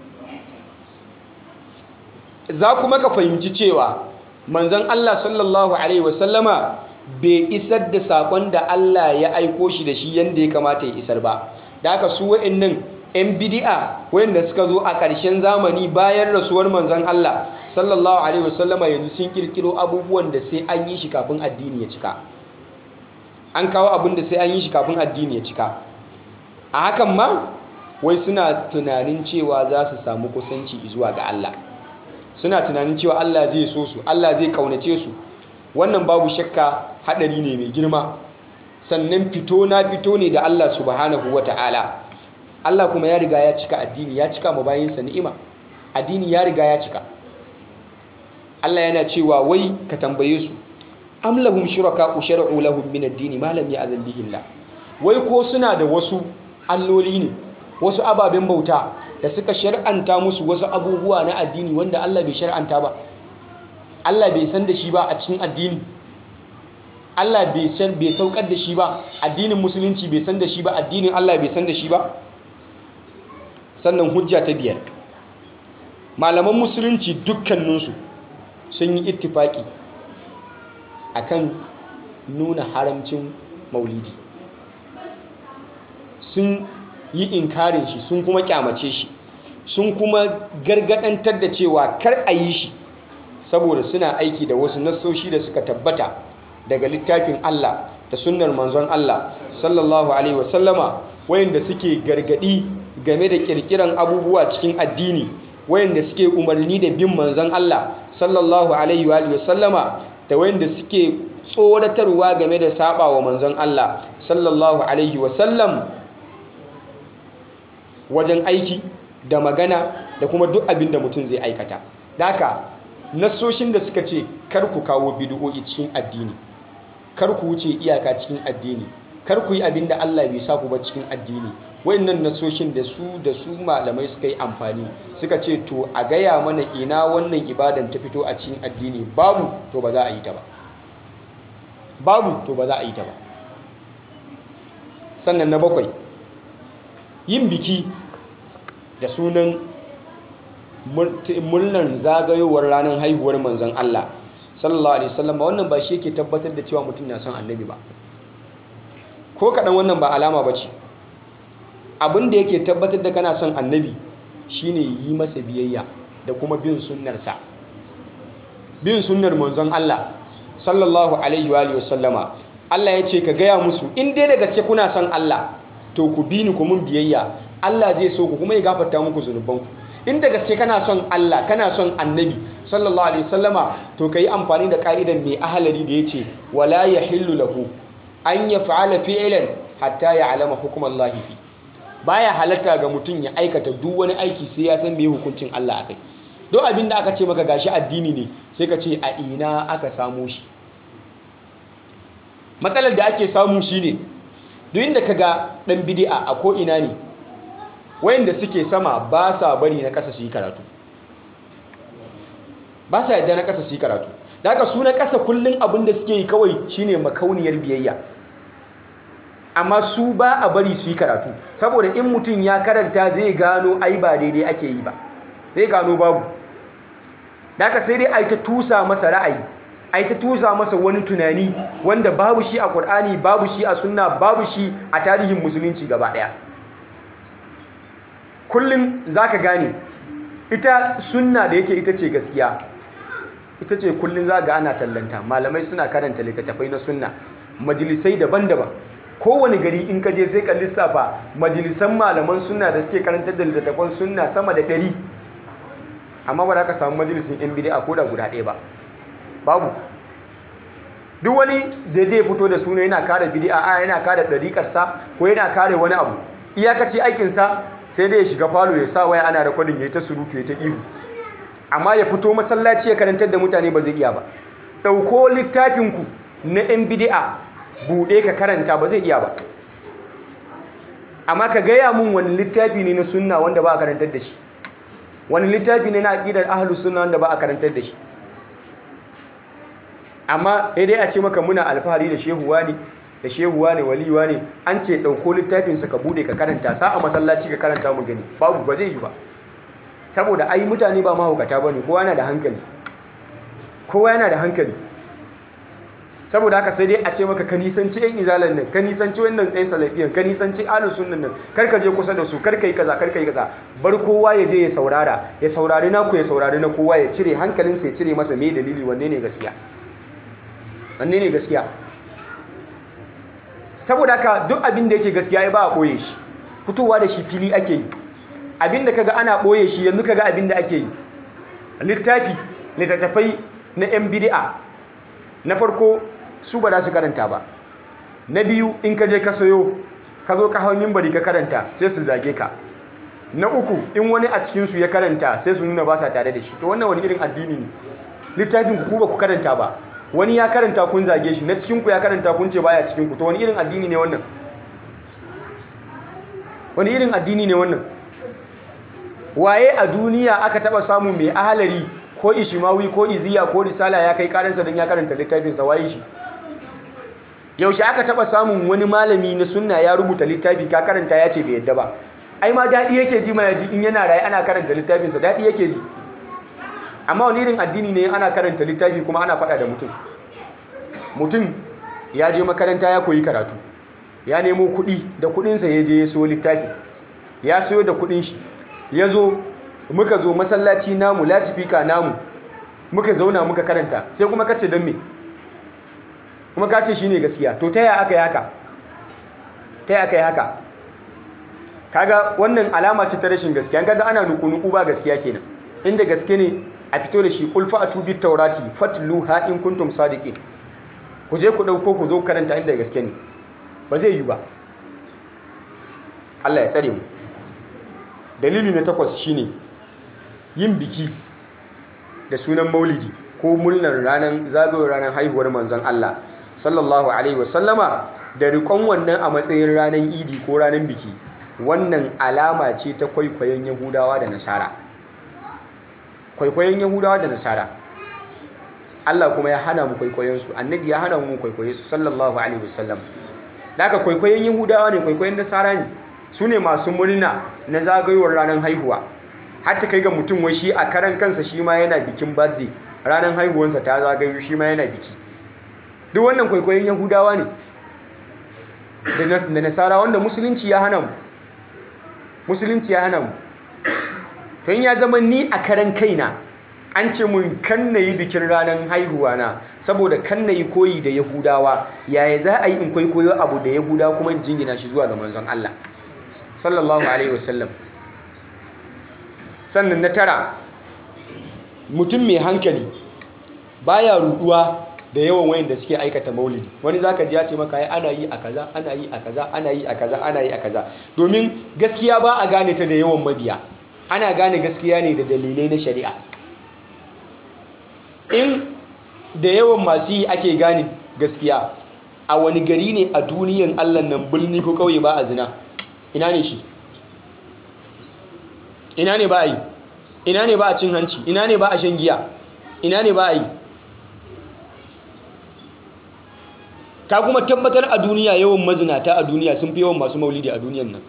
za kuma ka fahimci cewa manzon Allah sallallahu alaihi wasallama bai isar da sakon da Allah ya aiko shi da shi yadda ya kamata ya isar ba da haka su wa'annan 'yan bidi'a wayanda suka zo a ƙarshen zamani bayan rasuwar manzon Allah sallallahu alaihi wasallama yanzu sun kirkiro abubuwan da sai an yi shi kafin addini ya cika an kawo abin da sai an yi shi kafin addini ya cika a hakan ma wai suna tunanin cewa za su samu kusanci zuwa ga Allah suna tunanin cewa Allah zai so su Allah zai kaunace su wannan babu shakka hadari ne mai girma sannan fito na fito ne da Allah subhanahu wata'ala Allah kuma ya riga ya cika addini ya cika mabayinsa ni'ima addini ya riga ya cika Allah yana cewa wai ka tambaye su am lahum shuraka shar'u lahum min ad-din ma lam ya'zan bihi Allah wai ko suna da wasu alloli ne wasu ababen bauta da suka shar'anta musu wasu abubuwa na addini wanda Allah bai shar'anta ba Allah bai san da shi ba a cikin addini Allah bai san bai saukar da shi ba addinin musulunci bai san da shi ba addinin Allah bai san da shi ba sannan hujja ta biyar malaman musulunci dukkaninsu sun yi ittifaki akan nuna haramcin maulidi sun yi inkarin shi sun kuma kyamace shi sun kuma gargadantar da cewa kar a yi shi saboda suna aiki da wasu nassoshi da suka tabbata daga littafin Allah da sunnar manzon Allah sallallahu alaihi wasallama wayanda suke gargadi game da kirkiran abubuwa cikin addini wayanda suke umarni da bin manzon Allah sallallahu alaihi wasallama da wayanda suke tsoratarwa game da saba wa manzon Allah sallallahu alaihi wasallam wajen aiki da magana da kuma duk abin da mutum zai aikata daka nassoshin da suka ce kar ku kawo bid'o'i cikin addini kar ku wuce iyaka cikin addini kar ku yi abin da Allah bai sa ku ba cikin addini wayannan nassoshin da su da su malamai suka yi amfani suka ce to a gaya mana ina wannan ibadan ta fito a cikin addini babu to ba za a yi ta ba babu to ba za a yi ta ba sannan na bakwai yin biki da sunan murnar zagayowar ranar haihuwar manzon Allah sallallahu alaihi wasallam wannan ba shi yake tabbatar da cewa mutum na son annabi ba ko kaɗan wannan ba alama ba ce abin da yake tabbatar da kana son annabi shine yi masa biyayya da kuma bin sunnarsa bin sunnar manzon Allah sallallahu alaihi wa sallama Allah ya ce ka gaya musu in dai da gaske kuna son Allah to ku bi ni ku mun biyayya Allah zai so ku kuma ya gafarta muku zunubanku in da gaske kana son Allah kana son annabi sallallahu alaihi wasallama to kai amfani da ka'idan mai ahalari da yace wala yahillu lahu an yaf'ala fi'lan hatta ya'lama hukmallahi fi baya halatta ga mutum ya aikata duk wani aiki sai ya san me hukuncin Allah akai don abin da aka ce maka gashi addini ne sai ka ce a ina aka samu shi matsalar da ake samu shine duk inda kaga dan bid'a a ko ina ne wayanda suke sama ba sa bari na ƙasa su yi karatu ba sa yadda na ƙasa su yi karatu da haka su na ƙasa kullum abin da suke yi kawai shine makauniyar biyayya amma su ba a bari su yi karatu saboda in mutum ya karanta zai gano ai ba daidai ake yi ba zai gano babu da haka sai dai a yi ta tusa masa ra'ayi a yi ta tusa masa wani tunani wanda babu shi a ƙur'ani babu shi a sunna babu shi a tarihin musulunci gaba ɗaya kullum za ka gane ita sunna da yake ita ce gaskiya ita ce kullum za ga ana tallanta malamai suna karanta littattafai na sunna majalisai daban-daban kowane gari in ka je sai ka lissafa majalisan malaman sunna da suke karantar da littattafan sunna sama da ɗari amma ba za ka samu majalisin yan bid'a ko da guda ɗaya ba babu duk wani da zai fito da suna yana kare bid'a a yana kare ɗariƙarsa ko yana kare wani abu iyakaci aikinsa sai dai ya shiga falo ya sa waya ana rekodin ya yi ta surutu ya ta ihu amma ya fito masallaci ya karantar da mutane ba zai iya ba ɗauko littafinku na yan bid'a buɗe ka karanta ba zai iya ba amma ka gaya mun wani littafi ne na sunna wanda ba a karantar da shi wani littafi ne na aƙidar ahlus sunna wanda ba a karantar da shi amma sai dai a ce maka muna alfahari da shehuwa ne da shehuwa ne waliwa ne an ce ɗauko littafinsa ka bude ka karanta sa a masallaci ka karanta mu gani babu ba zai yi ba saboda ai mutane ba mahaukata ba ne kowa yana da hankali kowa yana da hankali saboda haka sai dai a ce maka ka nisanci yan izalan nan ka nisanci wannan tsayin salafiyan ka nisanci alus sunnan nan kar ka je kusa da su kar ka yi kaza kar ka yi kaza bar kowa ya je ya saurara ya saurari naku ya saurari na kowa ya cire hankalinsa ya cire masa me dalili wanne ne gaskiya wanne ne gaskiya saboda haka duk abin da yake gaskiya ya ba a ɓoye shi fitowa da shi fili ake yi abin da kaga ana ɓoye shi yanzu kaga abin da ake yi littafi littattafai na yan bid'a na farko su ba za su karanta ba na biyu in ka je ka sayo ka zo ka hau mimbari ka karanta sai su zage ka na uku in wani a cikinsu ya karanta sai su nuna ba sa tare da shi to wannan wani irin addini ne littafin ku ba ku karanta ba wani ya karanta kun zage shi na cikinku ya karanta kun ce baya cikinku to wani irin addini ne wannan wani irin addini ne wannan waye a duniya aka taba samu mai ahalari ko ishimawi ko iziya ko risala ya kai karansa don ya karanta littafinsa waye shi yaushe aka taba samun wani malami na sunna ya rubuta littafi ka karanta ya ce bai yadda ba ai ma daɗi yake ji ma yaji in yana raye ana karanta littafinsa daɗi yake ji amma wani irin addini ne ana karanta littafi kuma ana faɗa da mutum mutum ya je makaranta ya koyi karatu ya nemo kuɗi da kuɗinsa ya je ya so littafi ya soyo da kuɗin shi ya zo muka zo masallaci namu latifika namu muka zauna muka karanta sai kuma kace don me kuma kace shine gaskiya to ta yaya aka yi haka ta yaya aka yi haka kaga wannan alama ce ta rashin gaskiya kaga ana nuku-nuku ba gaskiya kenan inda gaske ne a fito da shi kulfa a tubi taurati fatluha in kuntum sadiqin ku je ku dauko ku zo karanta inda gaske ne ba zai yi ba Allah ya tsare mu dalili na takwas shine yin biki da sunan maulidi ko murnar ranar zagayowar ranar haihuwar manzon Allah sallallahu alaihi wasallama da rikon wannan a matsayin ranar idi ko ranar biki wannan alama ce ta kwaikwayon yahudawa da nasara kwaikwayon yahudawa da nasara Allah kuma ya hana mu kwaikwayon su annabi ya hana mu kwaikwaye su sallallahu alaihi wasallam da aka kwaikwayon yahudawa ne kwaikwayon nasara ne su ne masu murna na zagayowar ranar haihuwa har ta kai ga mutum wai shi a karan kansa shi ma yana bikin birthday ranar haihuwansa ta zagayo shi ma yana biki duk wannan kwaikwayon yahudawa ne da nasara wanda musulunci ya hana mu musulunci ya hana mu tun ya zama ni a karan kaina an ce mun kan na yi bikin ranar haihuwa na saboda kan na yi koyi da yahudawa yaya za a yi in kwaikwayo abu da yahudawa kuma in jingina shi zuwa ga manzon Allah sallallahu alaihi wasallam sannan na tara mutum mai hankali baya ruduwa da yawan wayan da suke aikata maulidi wani zaka ji ya ce maka ai ana yi a kaza ana yi a kaza ana yi a kaza ana yi a kaza domin gaskiya ba a gane ta da yawan mabiya ana gane gaskiya ne da dalilai na shari'a in da yawan masu yi ake gane gaskiya a wani gari ne a duniyan Allah nan birni ko kauye ba a zina ina ne shi ina ne ba a yi ina ne ba a cin hanci ina ne ba a shan giya ina ne ba a yi ka kuma tabbatar a duniya yawan mazinata a duniya sun fi yawan masu maulidi a duniyan nan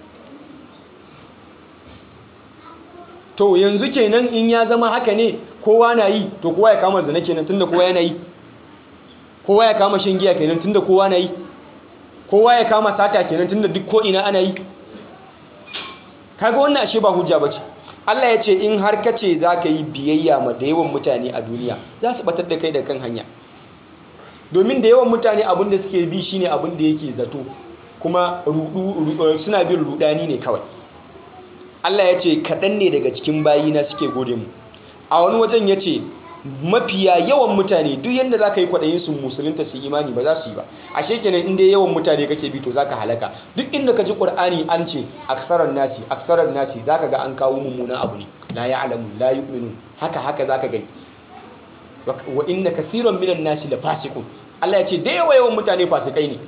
to yanzu kenan in ya zama haka ne kowa na yi to kowa ya kama zina kenan tunda kowa yana yi kowa ya kama shan giya kenan tunda kowa na yi kowa ya kama sata kenan tunda duk ko ina ana yi kaga wannan ashe ba hujja bace Allah ya ce in har ka ce za ka yi biyayya ma da yawan mutane a duniya za su batar da kai da kan hanya domin da yawan mutane abin da suke bi shine abin da yake zato kuma suna bin rudani ne kawai Allah ya ce kaɗan ne daga cikin bayina suke gode mu a wani wajen ya ce mafiya yawan mutane duk yadda za ka yi kwaɗayin su musulunta su imani ba za su yi ba a shekenan inda yawan mutane kake bi to za ka halaka duk inda ka ji ƙur'ani an ce aksarar nasi aksarar nasi za ka ga an kawo mummunan abu ne la ya alamu la yu'minu haka haka za ka gani wa inna kathiran minan nasi la fasiqun Allah ya ce da yawa yawan mutane fasikai ne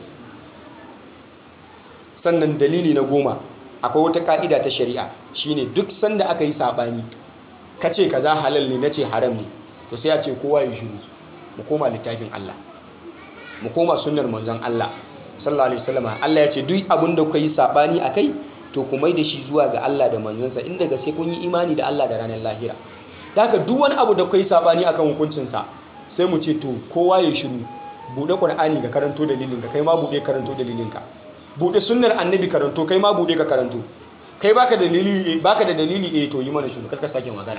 sannan dalili na goma akwai wata ka'ida ta shari'a shine duk sanda aka yi sabani kace kaza halal ne nace haram ne to sai a ce kowa ya shiru mu koma littafin Allah mu koma sunnar manzon Allah sallallahu alaihi wasallam Allah ya ce duk abin da kuka yi sabani akai to ku mai da shi zuwa ga Allah da manzonsa inda ga sai kun yi imani da Allah da ranar lahira haka duk wani abu da kuka yi sabani akan hukuncin sa sai mu ce to kowa ya shiru bude Qur'ani ka karanto dalilin ka kai ma bude karanto dalilin ka bude sunnar annabi karanto kai ma bude ka karanto kai baka dalili baka da dalili eh to yi mana shiru kar ka sake magana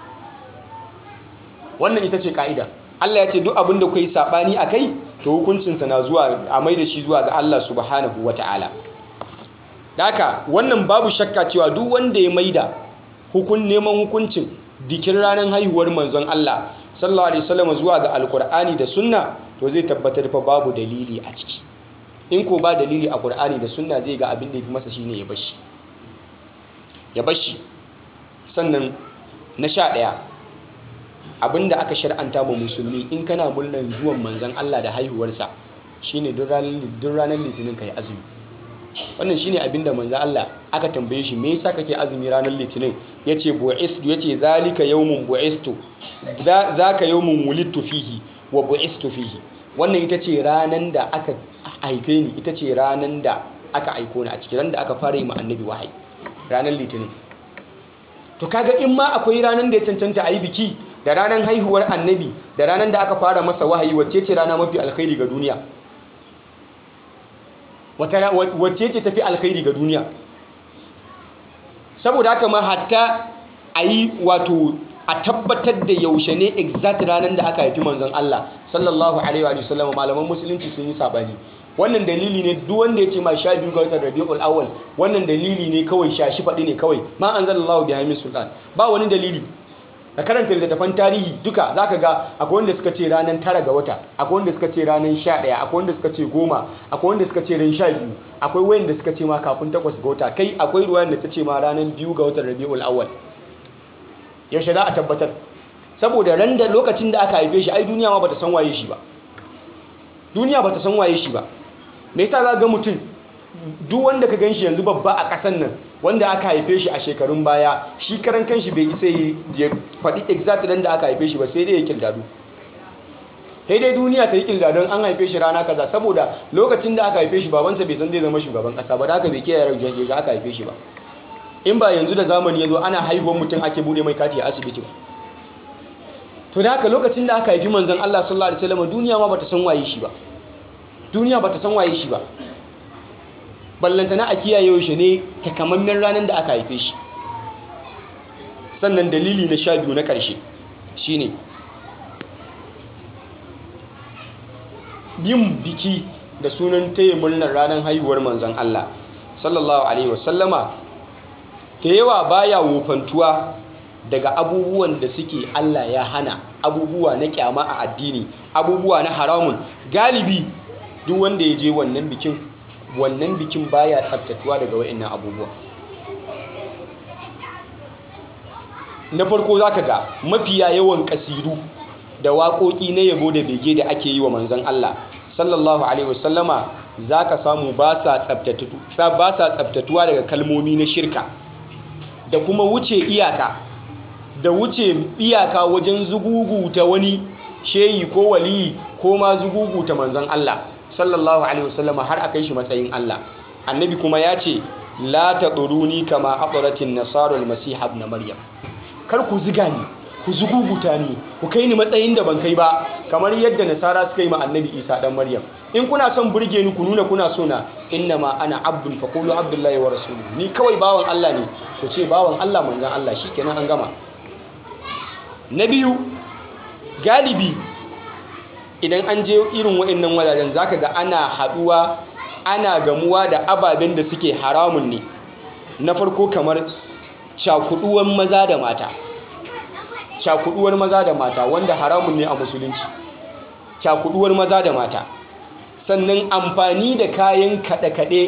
wannan ita ce ka'ida Allah ya ce duk abin da kai sabani akai to hukuncinsa na zuwa a mai da shi zuwa ga Allah subhanahu wata'ala daka wannan babu shakka cewa duk wanda ya maida hukun neman hukuncin dikin ranar haihuwar manzon Allah sallallahu alaihi wasallam zuwa ga alkur'ani da sunna to zai tabbatar fa babu dalili a ciki in ko ba dalili a qur'ani da sunna zai ga abin da yafi masa shine ya bashi ya bashi sannan na sha ɗaya abinda aka shar'anta ma musulmi in kana murnar zuwan manzon Allah da haihuwarsa shine duk ranar litinin kai azumi wannan shine abinda manzon Allah aka tambaye shi me yasa kake azumi ranar litinin yace bu'istu yace zalika yawmun bu'istu zaka yawmun wulidtu fihi wa bu'istu fihi wannan ita ce ranan da aka haife ni ita ce ranan da aka aiko ni a cikin ran da aka fara yi ma annabi wahayi ranar litinin to kaga in ma akwai ranar da ya cancanta a yi biki da ranar haihuwar annabi da ranar da aka fara masa wahayi wacce ce rana mafi alkhairi ga duniya wacce ce tafi alkhairi ga duniya saboda haka ma hatta a yi wato a tabbatar da yaushe ne exact ranar da aka haifi manzon Allah sallallahu alaihi wa sallam malaman musulunci sun yi sabani wannan dalili ne duk wanda ya ce ma sha biyu ga watan rabiul awwal wannan dalili ne kawai sha shi faɗi ne kawai ma anzalallahu biha min sultan ba wani dalili ka karanta littattafan tarihi duka zaka ga akwai wanda suka ce ranar tara ga wata akwai wanda suka ce ranar sha ɗaya akwai wanda suka ce goma akwai wanda suka ce ran sha biyu akwai wanda suka ce ma kafin takwas ga wata kai akwai ruwan da ta ce ma ranar biyu ga watan rabiul awwal yaushe za a tabbatar saboda ran da lokacin da aka haife shi ai duniya ma bata san waye shi ba duniya bata san waye shi ba me yasa za ga mutum duk wanda ka ganshi yanzu babba a ƙasan nan wanda aka haife shi a shekarun baya shi karan kanshi bai isa ya faɗi exact ran da aka haife shi ba sai dai ya kirdadu sai dai duniya ta yi kilda don an haife shi rana kaza saboda lokacin da aka haife shi babansa bai san zai zama shugaban kasa ba da aka bai kiyaye rajin ga aka haife shi ba in ba yanzu da zamani ya zo ana haihuwar mutum ake bude mai kati a asibiti ba to da haka lokacin da aka haifi manzon Allah sallallahu alaihi wasallam duniya ma bata san waye shi ba duniya bata san waye shi ba ballantana a kiyaye shi ne takamammen ranar da aka haife shi sannan dalili na sha biyu na ƙarshe shine yin biki da sunan taya murnar ranar haihuwar manzon Allah sallallahu alaihi wasallama da yawa baya wofantuwa daga abubuwan da suke Allah ya hana abubuwa na kyama a addini abubuwa na haramun galibi duk wanda ya je wannan bikin wannan bikin baya tsaftatuwa daga wa'annan abubuwa na farko zaka ga mafiya yawan kasidu da waƙoƙi na yabo da bege da ake yi wa manzon Allah sallallahu alaihi wasallama zaka samu ba sa tsaftatuwa daga kalmomi na shirka da kuma wuce iyaka da wuce iyaka wajen zuguguta wani sheyi ko waliyi ko ma zuguguta manzon Allah sallallahu alaihi wasallama har akai shi matsayin Allah annabi kuma ya ce la taduruni kama aqratin nasara almasih ibn maryam kar ku ziga ni ku zuguguta ni ku kai ni matsayin da ban kai ba kamar yadda nasara suka yi ma annabi isa dan maryam in kuna son burge ni ku nuna kuna so na inna ma ana abdun faqulu abdullahi wa rasuluhu ni kawai bawan Allah ne ku ce bawan Allah manzon Allah shikenan an gama na biyu galibi idan an je irin waɗannan wajajen zaka ga ana haɗuwa ana gamuwa da ababen da suke haramun ne na farko kamar cakuduwan maza da mata cakuduwar maza da mata wanda haramun ne a musulunci cakuduwar maza da mata sannan amfani da kayan kaɗe-kaɗe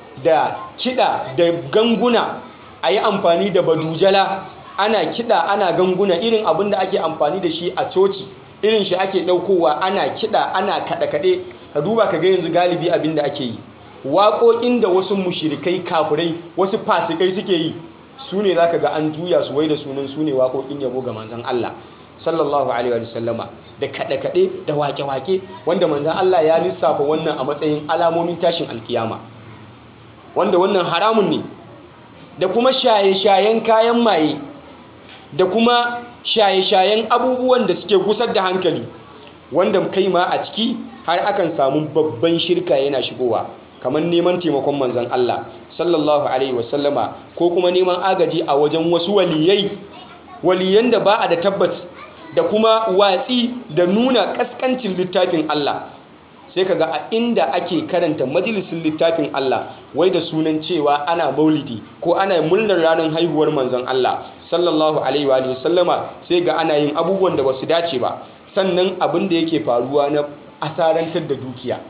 da kiɗa da ganguna a yi amfani da badujala ana kiɗa ana ganguna irin abin da ake amfani da shi a coci irin shi ake ɗaukowa ana kiɗa ana kaɗe-kaɗe ka duba ka ga yanzu galibi abin da ake yi waƙoƙin da wasu mushirikai kafirai wasu fasikai suke yi su ne za ka ga an juya su wai da sunan su ne waƙoƙin yabo ga manzan Allah sallallahu alaihi wa sallama da kaɗe-kaɗe da wake-wake wanda manzan Allah ya lissafa wannan a matsayin alamomin tashin alkiyama wanda wannan haramun ne da kuma shaye-shayen kayan maye da kuma shaye-shayen abubuwan da suke gusar da hankali wanda kai ma a ciki har akan samu babban shirka yana shigowa kamar neman taimakon manzan Allah sallallahu alaihi wasallama ko kuma neman agaji a wajen wasu waliyai waliyan da ba a da tabbat da kuma watsi da nuna kaskancin littafin Allah sai kaga a inda ake karanta majalisin littafin Allah wai da sunan cewa ana maulidi ko ana murnar ranar haihuwar manzon Allah sallallahu alaihi wa sallama sai ga ana yin abubuwan da basu dace ba sannan abin da yake faruwa na asarantar da dukiya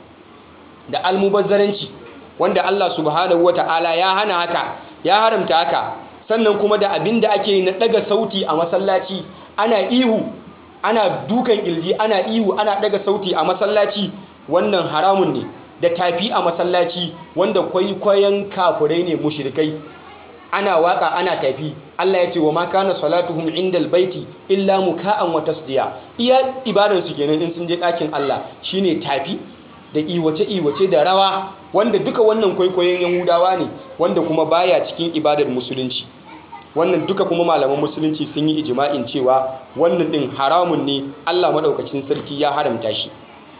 da almubazzaranci wanda Allah subhanahu wata'ala ya hana haka ya haramta haka sannan kuma da abin da ake yi na daga sauti a masallaci ana ihu ana dukan ilji ana ihu ana daga sauti a masallaci wannan haramun ne da tafi a masallaci wanda kwaikwayon kafurai ne mushrikai ana waka ana tafi Allah ya ce wa ma kana salatuhum indal baiti illa muka'an wa tasdiya iya ibadan su kenan in sun je ɗakin Allah shine tafi da iwace iwace da rawa wanda duka wannan kwaikwayon yahudawa ne wanda kuma baya cikin ibadar musulunci wannan duka kuma malaman musulunci sun yi ijma'in cewa wannan din haramun ne Allah madaukakin sarki ya haramta shi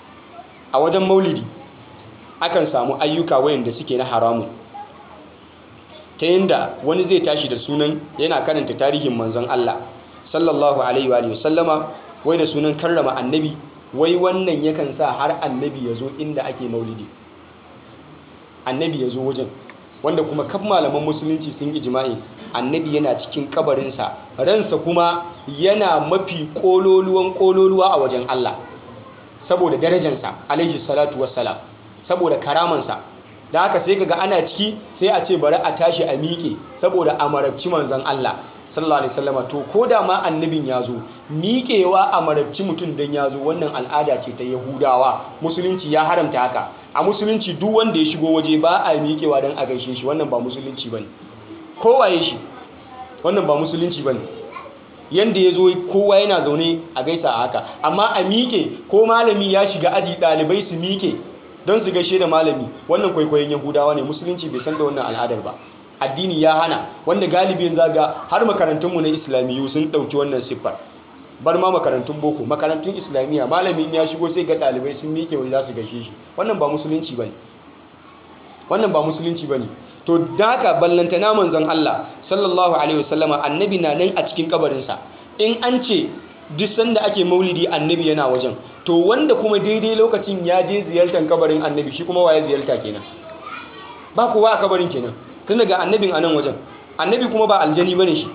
a wajen maulidi akan samu ayyuka wayanda suke na haramun ta yadda wani zai tashi da sunan yana karanta tarihin manzon Allah sallallahu alaihi wa sallama wai da sunan karrama annabi wai wannan yakan sa har annabi ya zo inda ake maulidi annabi ya zo wajen wanda kuma kaf malaman musulunci sun yi jima'i annabi yana cikin kabarinsa ransa kuma yana mafi kololuwan kololuwa a wajen Allah saboda darajansa alaihi salatu wassalam saboda karamansa da haka sai kaga ana ciki sai a ce bari a tashi a miƙe saboda a marabci manzon Allah sallallahu alaihi wasallam to ko da ma annabin ya zo miƙewa a marabci mutum dan ya zo wannan al'ada ce ta yahudawa musulunci ya haramta haka a musulunci duk wanda ya shigo waje ba a miƙewa dan a gaishe shi wannan ba musulunci bane kowaye shi wannan ba musulunci bane yanda ya zo kowa yana zaune a gaisa a haka amma a miƙe ko malami ya shiga aji ɗalibai su miƙe don su gaishe da malami wannan kwaikwayon yahudawa ne musulunci bai san da wannan al'adar ba addini ya hana wanda galibin zaga har makarantunmu na islamiyu sun ɗauki wannan siffar bar ma makarantun boko makarantun islamiyya malamin ya shigo sai ga ɗalibai sun miƙe wani za su gaishe shi wannan ba musulunci ba ne wannan ba musulunci ba ne to da haka ballantana manzon Allah sallallahu alaihi wasallama annabi na nan a cikin kabarinsa in an ce duk sanda ake maulidi annabi yana wajen to wanda kuma daidai lokacin ya je ziyartar kabarin annabi shi kuma waye ziyarta kenan ba kowa a kabarin kenan tun daga annabin anan wajen annabi kuma ba aljani bane shi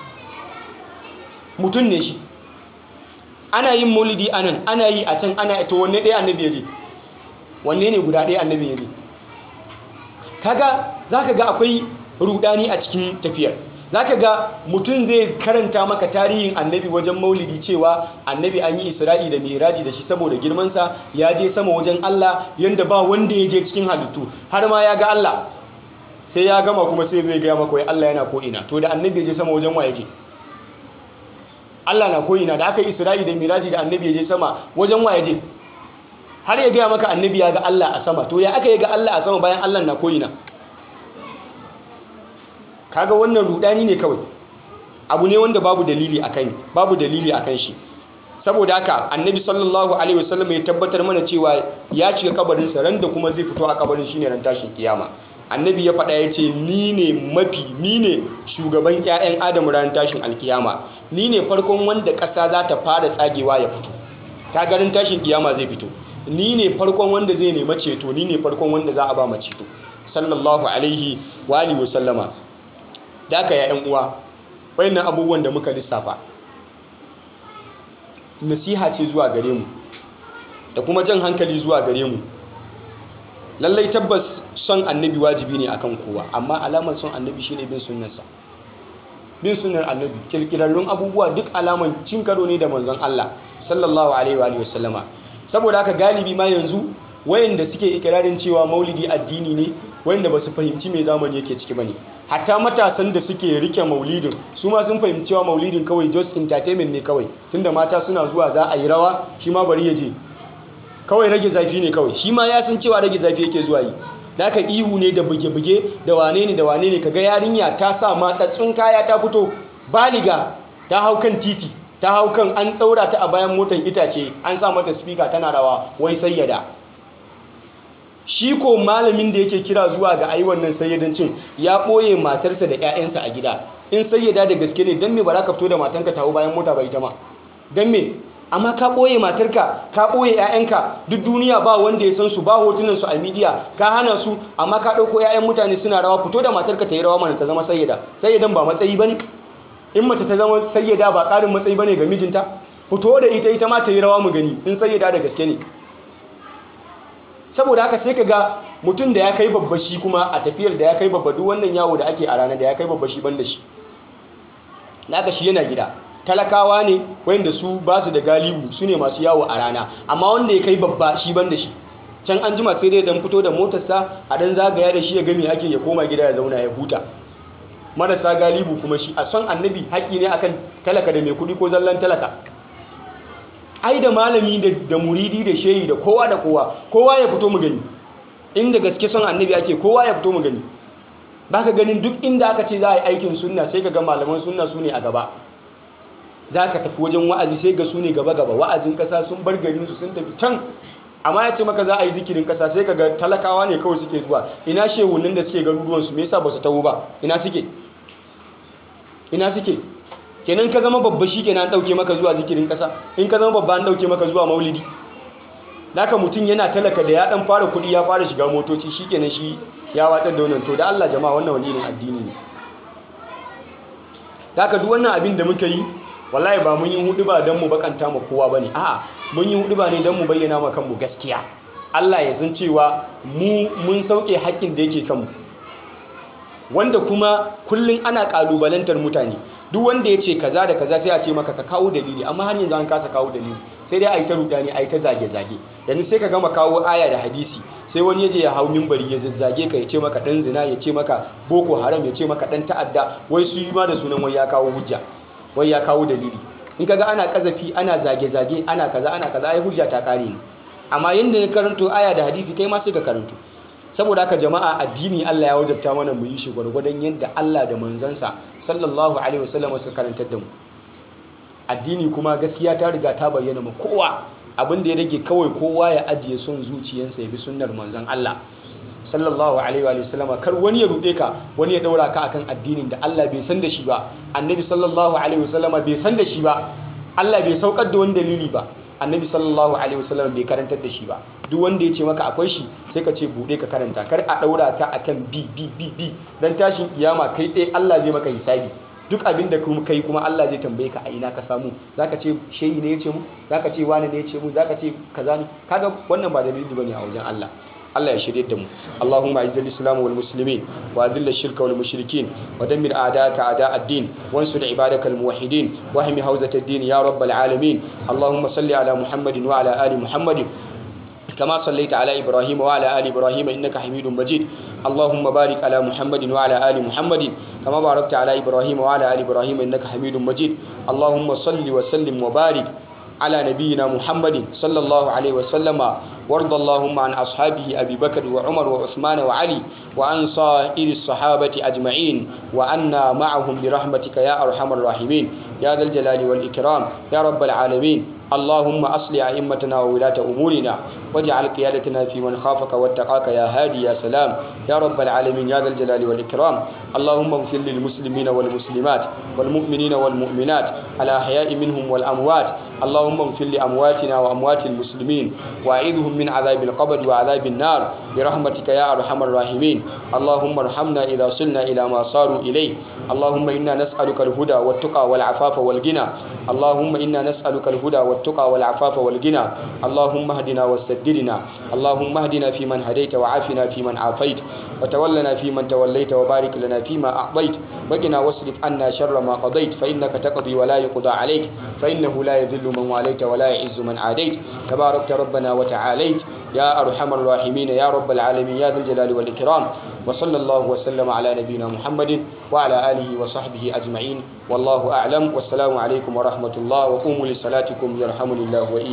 mutum ne shi ana yin maulidi anan ana yi a can ana to wanne ɗaya annabi ya je wanne ne guda ɗaya annabi ya je kaga zaka ga akwai rudani a cikin tafiyar zaka ga mutum zai karanta maka tarihin annabi wajen maulidi cewa annabi an yi isra'i da miraji da shi saboda girmansa ya je sama wajen Allah yanda ba wanda ya je cikin halittu har ma ya ga Allah sai ya gama kuma sai zai gaya maka wai Allah yana ko ina to da annabi ya je sama wajen wa yake Allah na ko ina da aka yi isra'i da miraji da annabi ya je sama wajen wa ya je har ya gaya maka annabi ya ga Allah a sama to ya aka yi ga Allah a sama bayan Allah na ko ina kaga wannan rudani ne kawai abu ne wanda babu dalili akan babu dalili akan shi saboda haka annabi sallallahu alaihi wasallam ya tabbatar mana cewa ya cika kabarin sa ran da kuma zai fito a kabarin shine ran tashin kiyama annabi ya faɗa ya ce ni ne mafi ni ne shugaban 'ya'yan adam ran tashin alkiyama ni ne farkon wanda ƙasa za ta fara tsagewa ya fito ta garin tashin kiyama zai fito ni ne farkon wanda zai nema ceto ni ne farkon wanda za a ba ceto sallallahu alaihi wa alihi wa sallama da aka ya uwa wayannan abubuwan da muka lissafa nasiha ce zuwa gare mu da kuma jan hankali zuwa gare mu lallai tabbas son annabi wajibi ne akan kowa amma alamar son annabi shine bin sunnarsa bin sunnar annabi kirkirarrun abubuwa duk alaman cin karo ne da manzon Allah sallallahu alaihi wa sallama saboda haka galibi ma yanzu wayanda suke ikirarin cewa maulidi addini ne wayanda ba su fahimci me zamani yake ciki bane hatta matasan da suke rike maulidin su ma sun fahimci cewa maulidin kawai just entertainment ne kawai tunda mata suna zuwa za a yi rawa shi ma bari ya je kawai rage zafi ne kawai shi ma ya san cewa rage zafi yake zuwa yi da aka ihu ne da buge-buge da wane ne da wane ne kaga yarinya ta sa matsatsun kaya ta fito baliga ta hau kan titi ta hau kan an ɗaura ta a bayan motar itace an sa mata speaker tana rawa wai sayyada shi ko malamin da yake kira zuwa ga ayi wannan sayyadancin ya ɓoye matarsa da 'ya'yansa a gida in sayyada da gaske ne don me ba za ka fito da matanka ta hau bayan mota ba ita ma don me amma ka ɓoye matarka ka ɓoye 'ya'yanka duk duniya ba wanda ya san su ba hotunan su a midiya ka hana su amma ka ɗauko 'ya'yan mutane suna rawa fito da matarka ta yi rawa mana ta zama sayyada sayyadan ba matsayi ba ne in mace ta zama sayyada ba ƙarin matsayi ba ne ga mijinta fito da ita ita ma ta yi rawa mu gani in sayyada da gaske ne saboda haka sai ka ga mutum da ya kai babba shi kuma a tafiyar da ya kai babba duk wannan yawo da ake a rana da ya kai babba shi ban da shi naka shi yana gida talakawa ne wanda su ba su da galibu su ne masu yawo a rana amma wanda ya kai babba shi ban da shi can an jima sai dai dan fito da motarsa a dan zagaya da shi ya gami ake ya koma gida ya zauna ya huta marasa galibu kuma shi a son annabi haƙƙi ne akan talaka da mai kuɗi ko zallan talaka ai da malami da muridi da shehi da kowa da kowa kowa ya fito mu gani inda gaske son annabi ake kowa ya fito mu gani baka ganin duk inda aka ce za a yi aikin sunna sai ka ga malaman sunna su ne a gaba za ka tafi wajen wa'azi sai ga su ne gaba-gaba wa'azin kasa sun bar garinsu sun tafi can amma ya ce maka za a yi zikirin kasa sai ka ga talakawa ne kawai suke zuwa ina shehunan da suke garuruwansu me yasa ba su taho ba ina suke ina suke kenan ka zama babba shi kenan an ɗauke maka zuwa zikirin kasa in ka zama babba an ɗauke maka zuwa maulidi naka mutum yana talaka da ya ɗan fara kuɗi ya fara shiga motoci shi kenan shi ya watsar da wannan to da Allah jama'a wannan wani irin addini ne naka duk wannan abin da muka yi wallahi ba mun yi hudu ba don mu bakanta ma kowa ba ne a'a mun yi hudu ba ne don mu bayyana ma kanmu gaskiya Allah ya san cewa mu mun sauke haƙƙin da yake kanmu wanda kuma kullum ana ƙalubalantar mutane duk wanda ya ce kaza da kaza sai a ce maka ka kawo dalili amma har yanzu an kasa kawo dalili sai dai a yi ta rudani a yi ta zage-zage yanzu sai ka gama kawo aya da hadisi sai wani ya je ya hau mimbari ya zazzage ka ya ce maka ɗan zina ya ce maka boko haram ya ce maka ɗan ta'adda wai su yi ma da sunan wai ya kawo hujja wai ya kawo dalili in kaga ana kazafi ana zage-zage ana kaza ana kaza ai hujja ta kare ne amma yanda ya karanto aya da hadisi kai ma sai ka karanto saboda haka jama'a addini Allah ya wajabta mana mu yi shi gwargwadon yadda Allah da manzansa sallallahu alaihi wasallam suka karantar da mu addini kuma gaskiya ta riga ta bayyana ma kowa abin da ya rage kawai kowa ya ajiye son zuciyarsa ya bi sunnar manzon Allah sallallahu alaihi wa sallama kar wani ya rude ka wani ya daura ka akan addinin da Allah bai san da shi ba annabi sallallahu alaihi wa sallama bai san da shi ba Allah bai saukar da wani dalili ba annabi sallallahu alaihi wa sallama bai karantar da shi ba duk wanda ya ce maka akwai shi sai ka ce bude ka karanta kar a daura ka akan bi bi bi bi dan tashin kiyama kai tsaye Allah zai maka hisabi duk abin da kuma kai kuma Allah zai tambaye ka a ina ka samu zaka ce shehi ne ya ce mu zaka ce wani ne ya ce mu zaka ce kaza ne kaga wannan ba dalili bane a wajen Allah Allah ya shirye da mu Allahumma izzil islam wal muslimin wa adhill ash-shirka wal mushrikin wa dammir a'daka a'da ad-din wansur ibadaka al muwahhidin wa ahmi hawzat ad-din ya rabbal alamin Allahumma salli ala Muhammadin wa ala ali Muhammadin كما صليت على إبراهيم وعلى آل إبراهيم إنك حميد مجيد اللهم بارك على محمد وعلى آل محمد كما باركت على إبراهيم وعلى آل إبراهيم إنك حميد مجيد اللهم صل وسلم وبارك على نبينا محمد صلى الله عليه وسلم وارض اللهم عن أصحابه أبي بكر وعمر وعثمان وعلي وعن صائر الصحابة أجمعين وأنا معهم برحمتك يا أرحم الراحمين يا ذا الجلال والإكرام يا رب العالمين اللهم أصل أئمتنا وولاة أمورنا واجعل قيادتنا في من خافك واتقاك يا هادي يا سلام يا رب العالمين يا ذا الجلال والإكرام اللهم اغفر للمسلمين والمسلمات والمؤمنين والمؤمنات الأحياء منهم والأموات اللهم اغفر لأمواتنا وأموات المسلمين وأعيذهم من عذاب القبر وعذاب النار برحمتك يا أرحم الراحمين اللهم ارحمنا إذا صلنا إلى ما صاروا إليه اللهم إنا نسألك الهدى والتقى والعفاف والغنى اللهم إنا نسألك الهدى والتقى والعفاف والغنى اللهم اهدنا واستدرنا اللهم اهدنا فيمن هديت وعافنا فيمن عافيت وتولنا فيمن توليت وبارك لنا فيما أعطيت وقنا واصرف عنا شر ما قضيت فإنك تقضي ولا يقضى عليك فإنه لا يذل من واليت ولا يعز من عاديت تباركت ربنا وتعاليت يا أرحم الراحمين يا رب العالمين يا ذا الجلال والإكرام وصلى الله وسلم على نبينا محمد وعلى آله وصحبه أجمعين والله أعلم والسلام عليكم ورحمة الله وقوموا لصلاتكم يرحمني الله وإياكم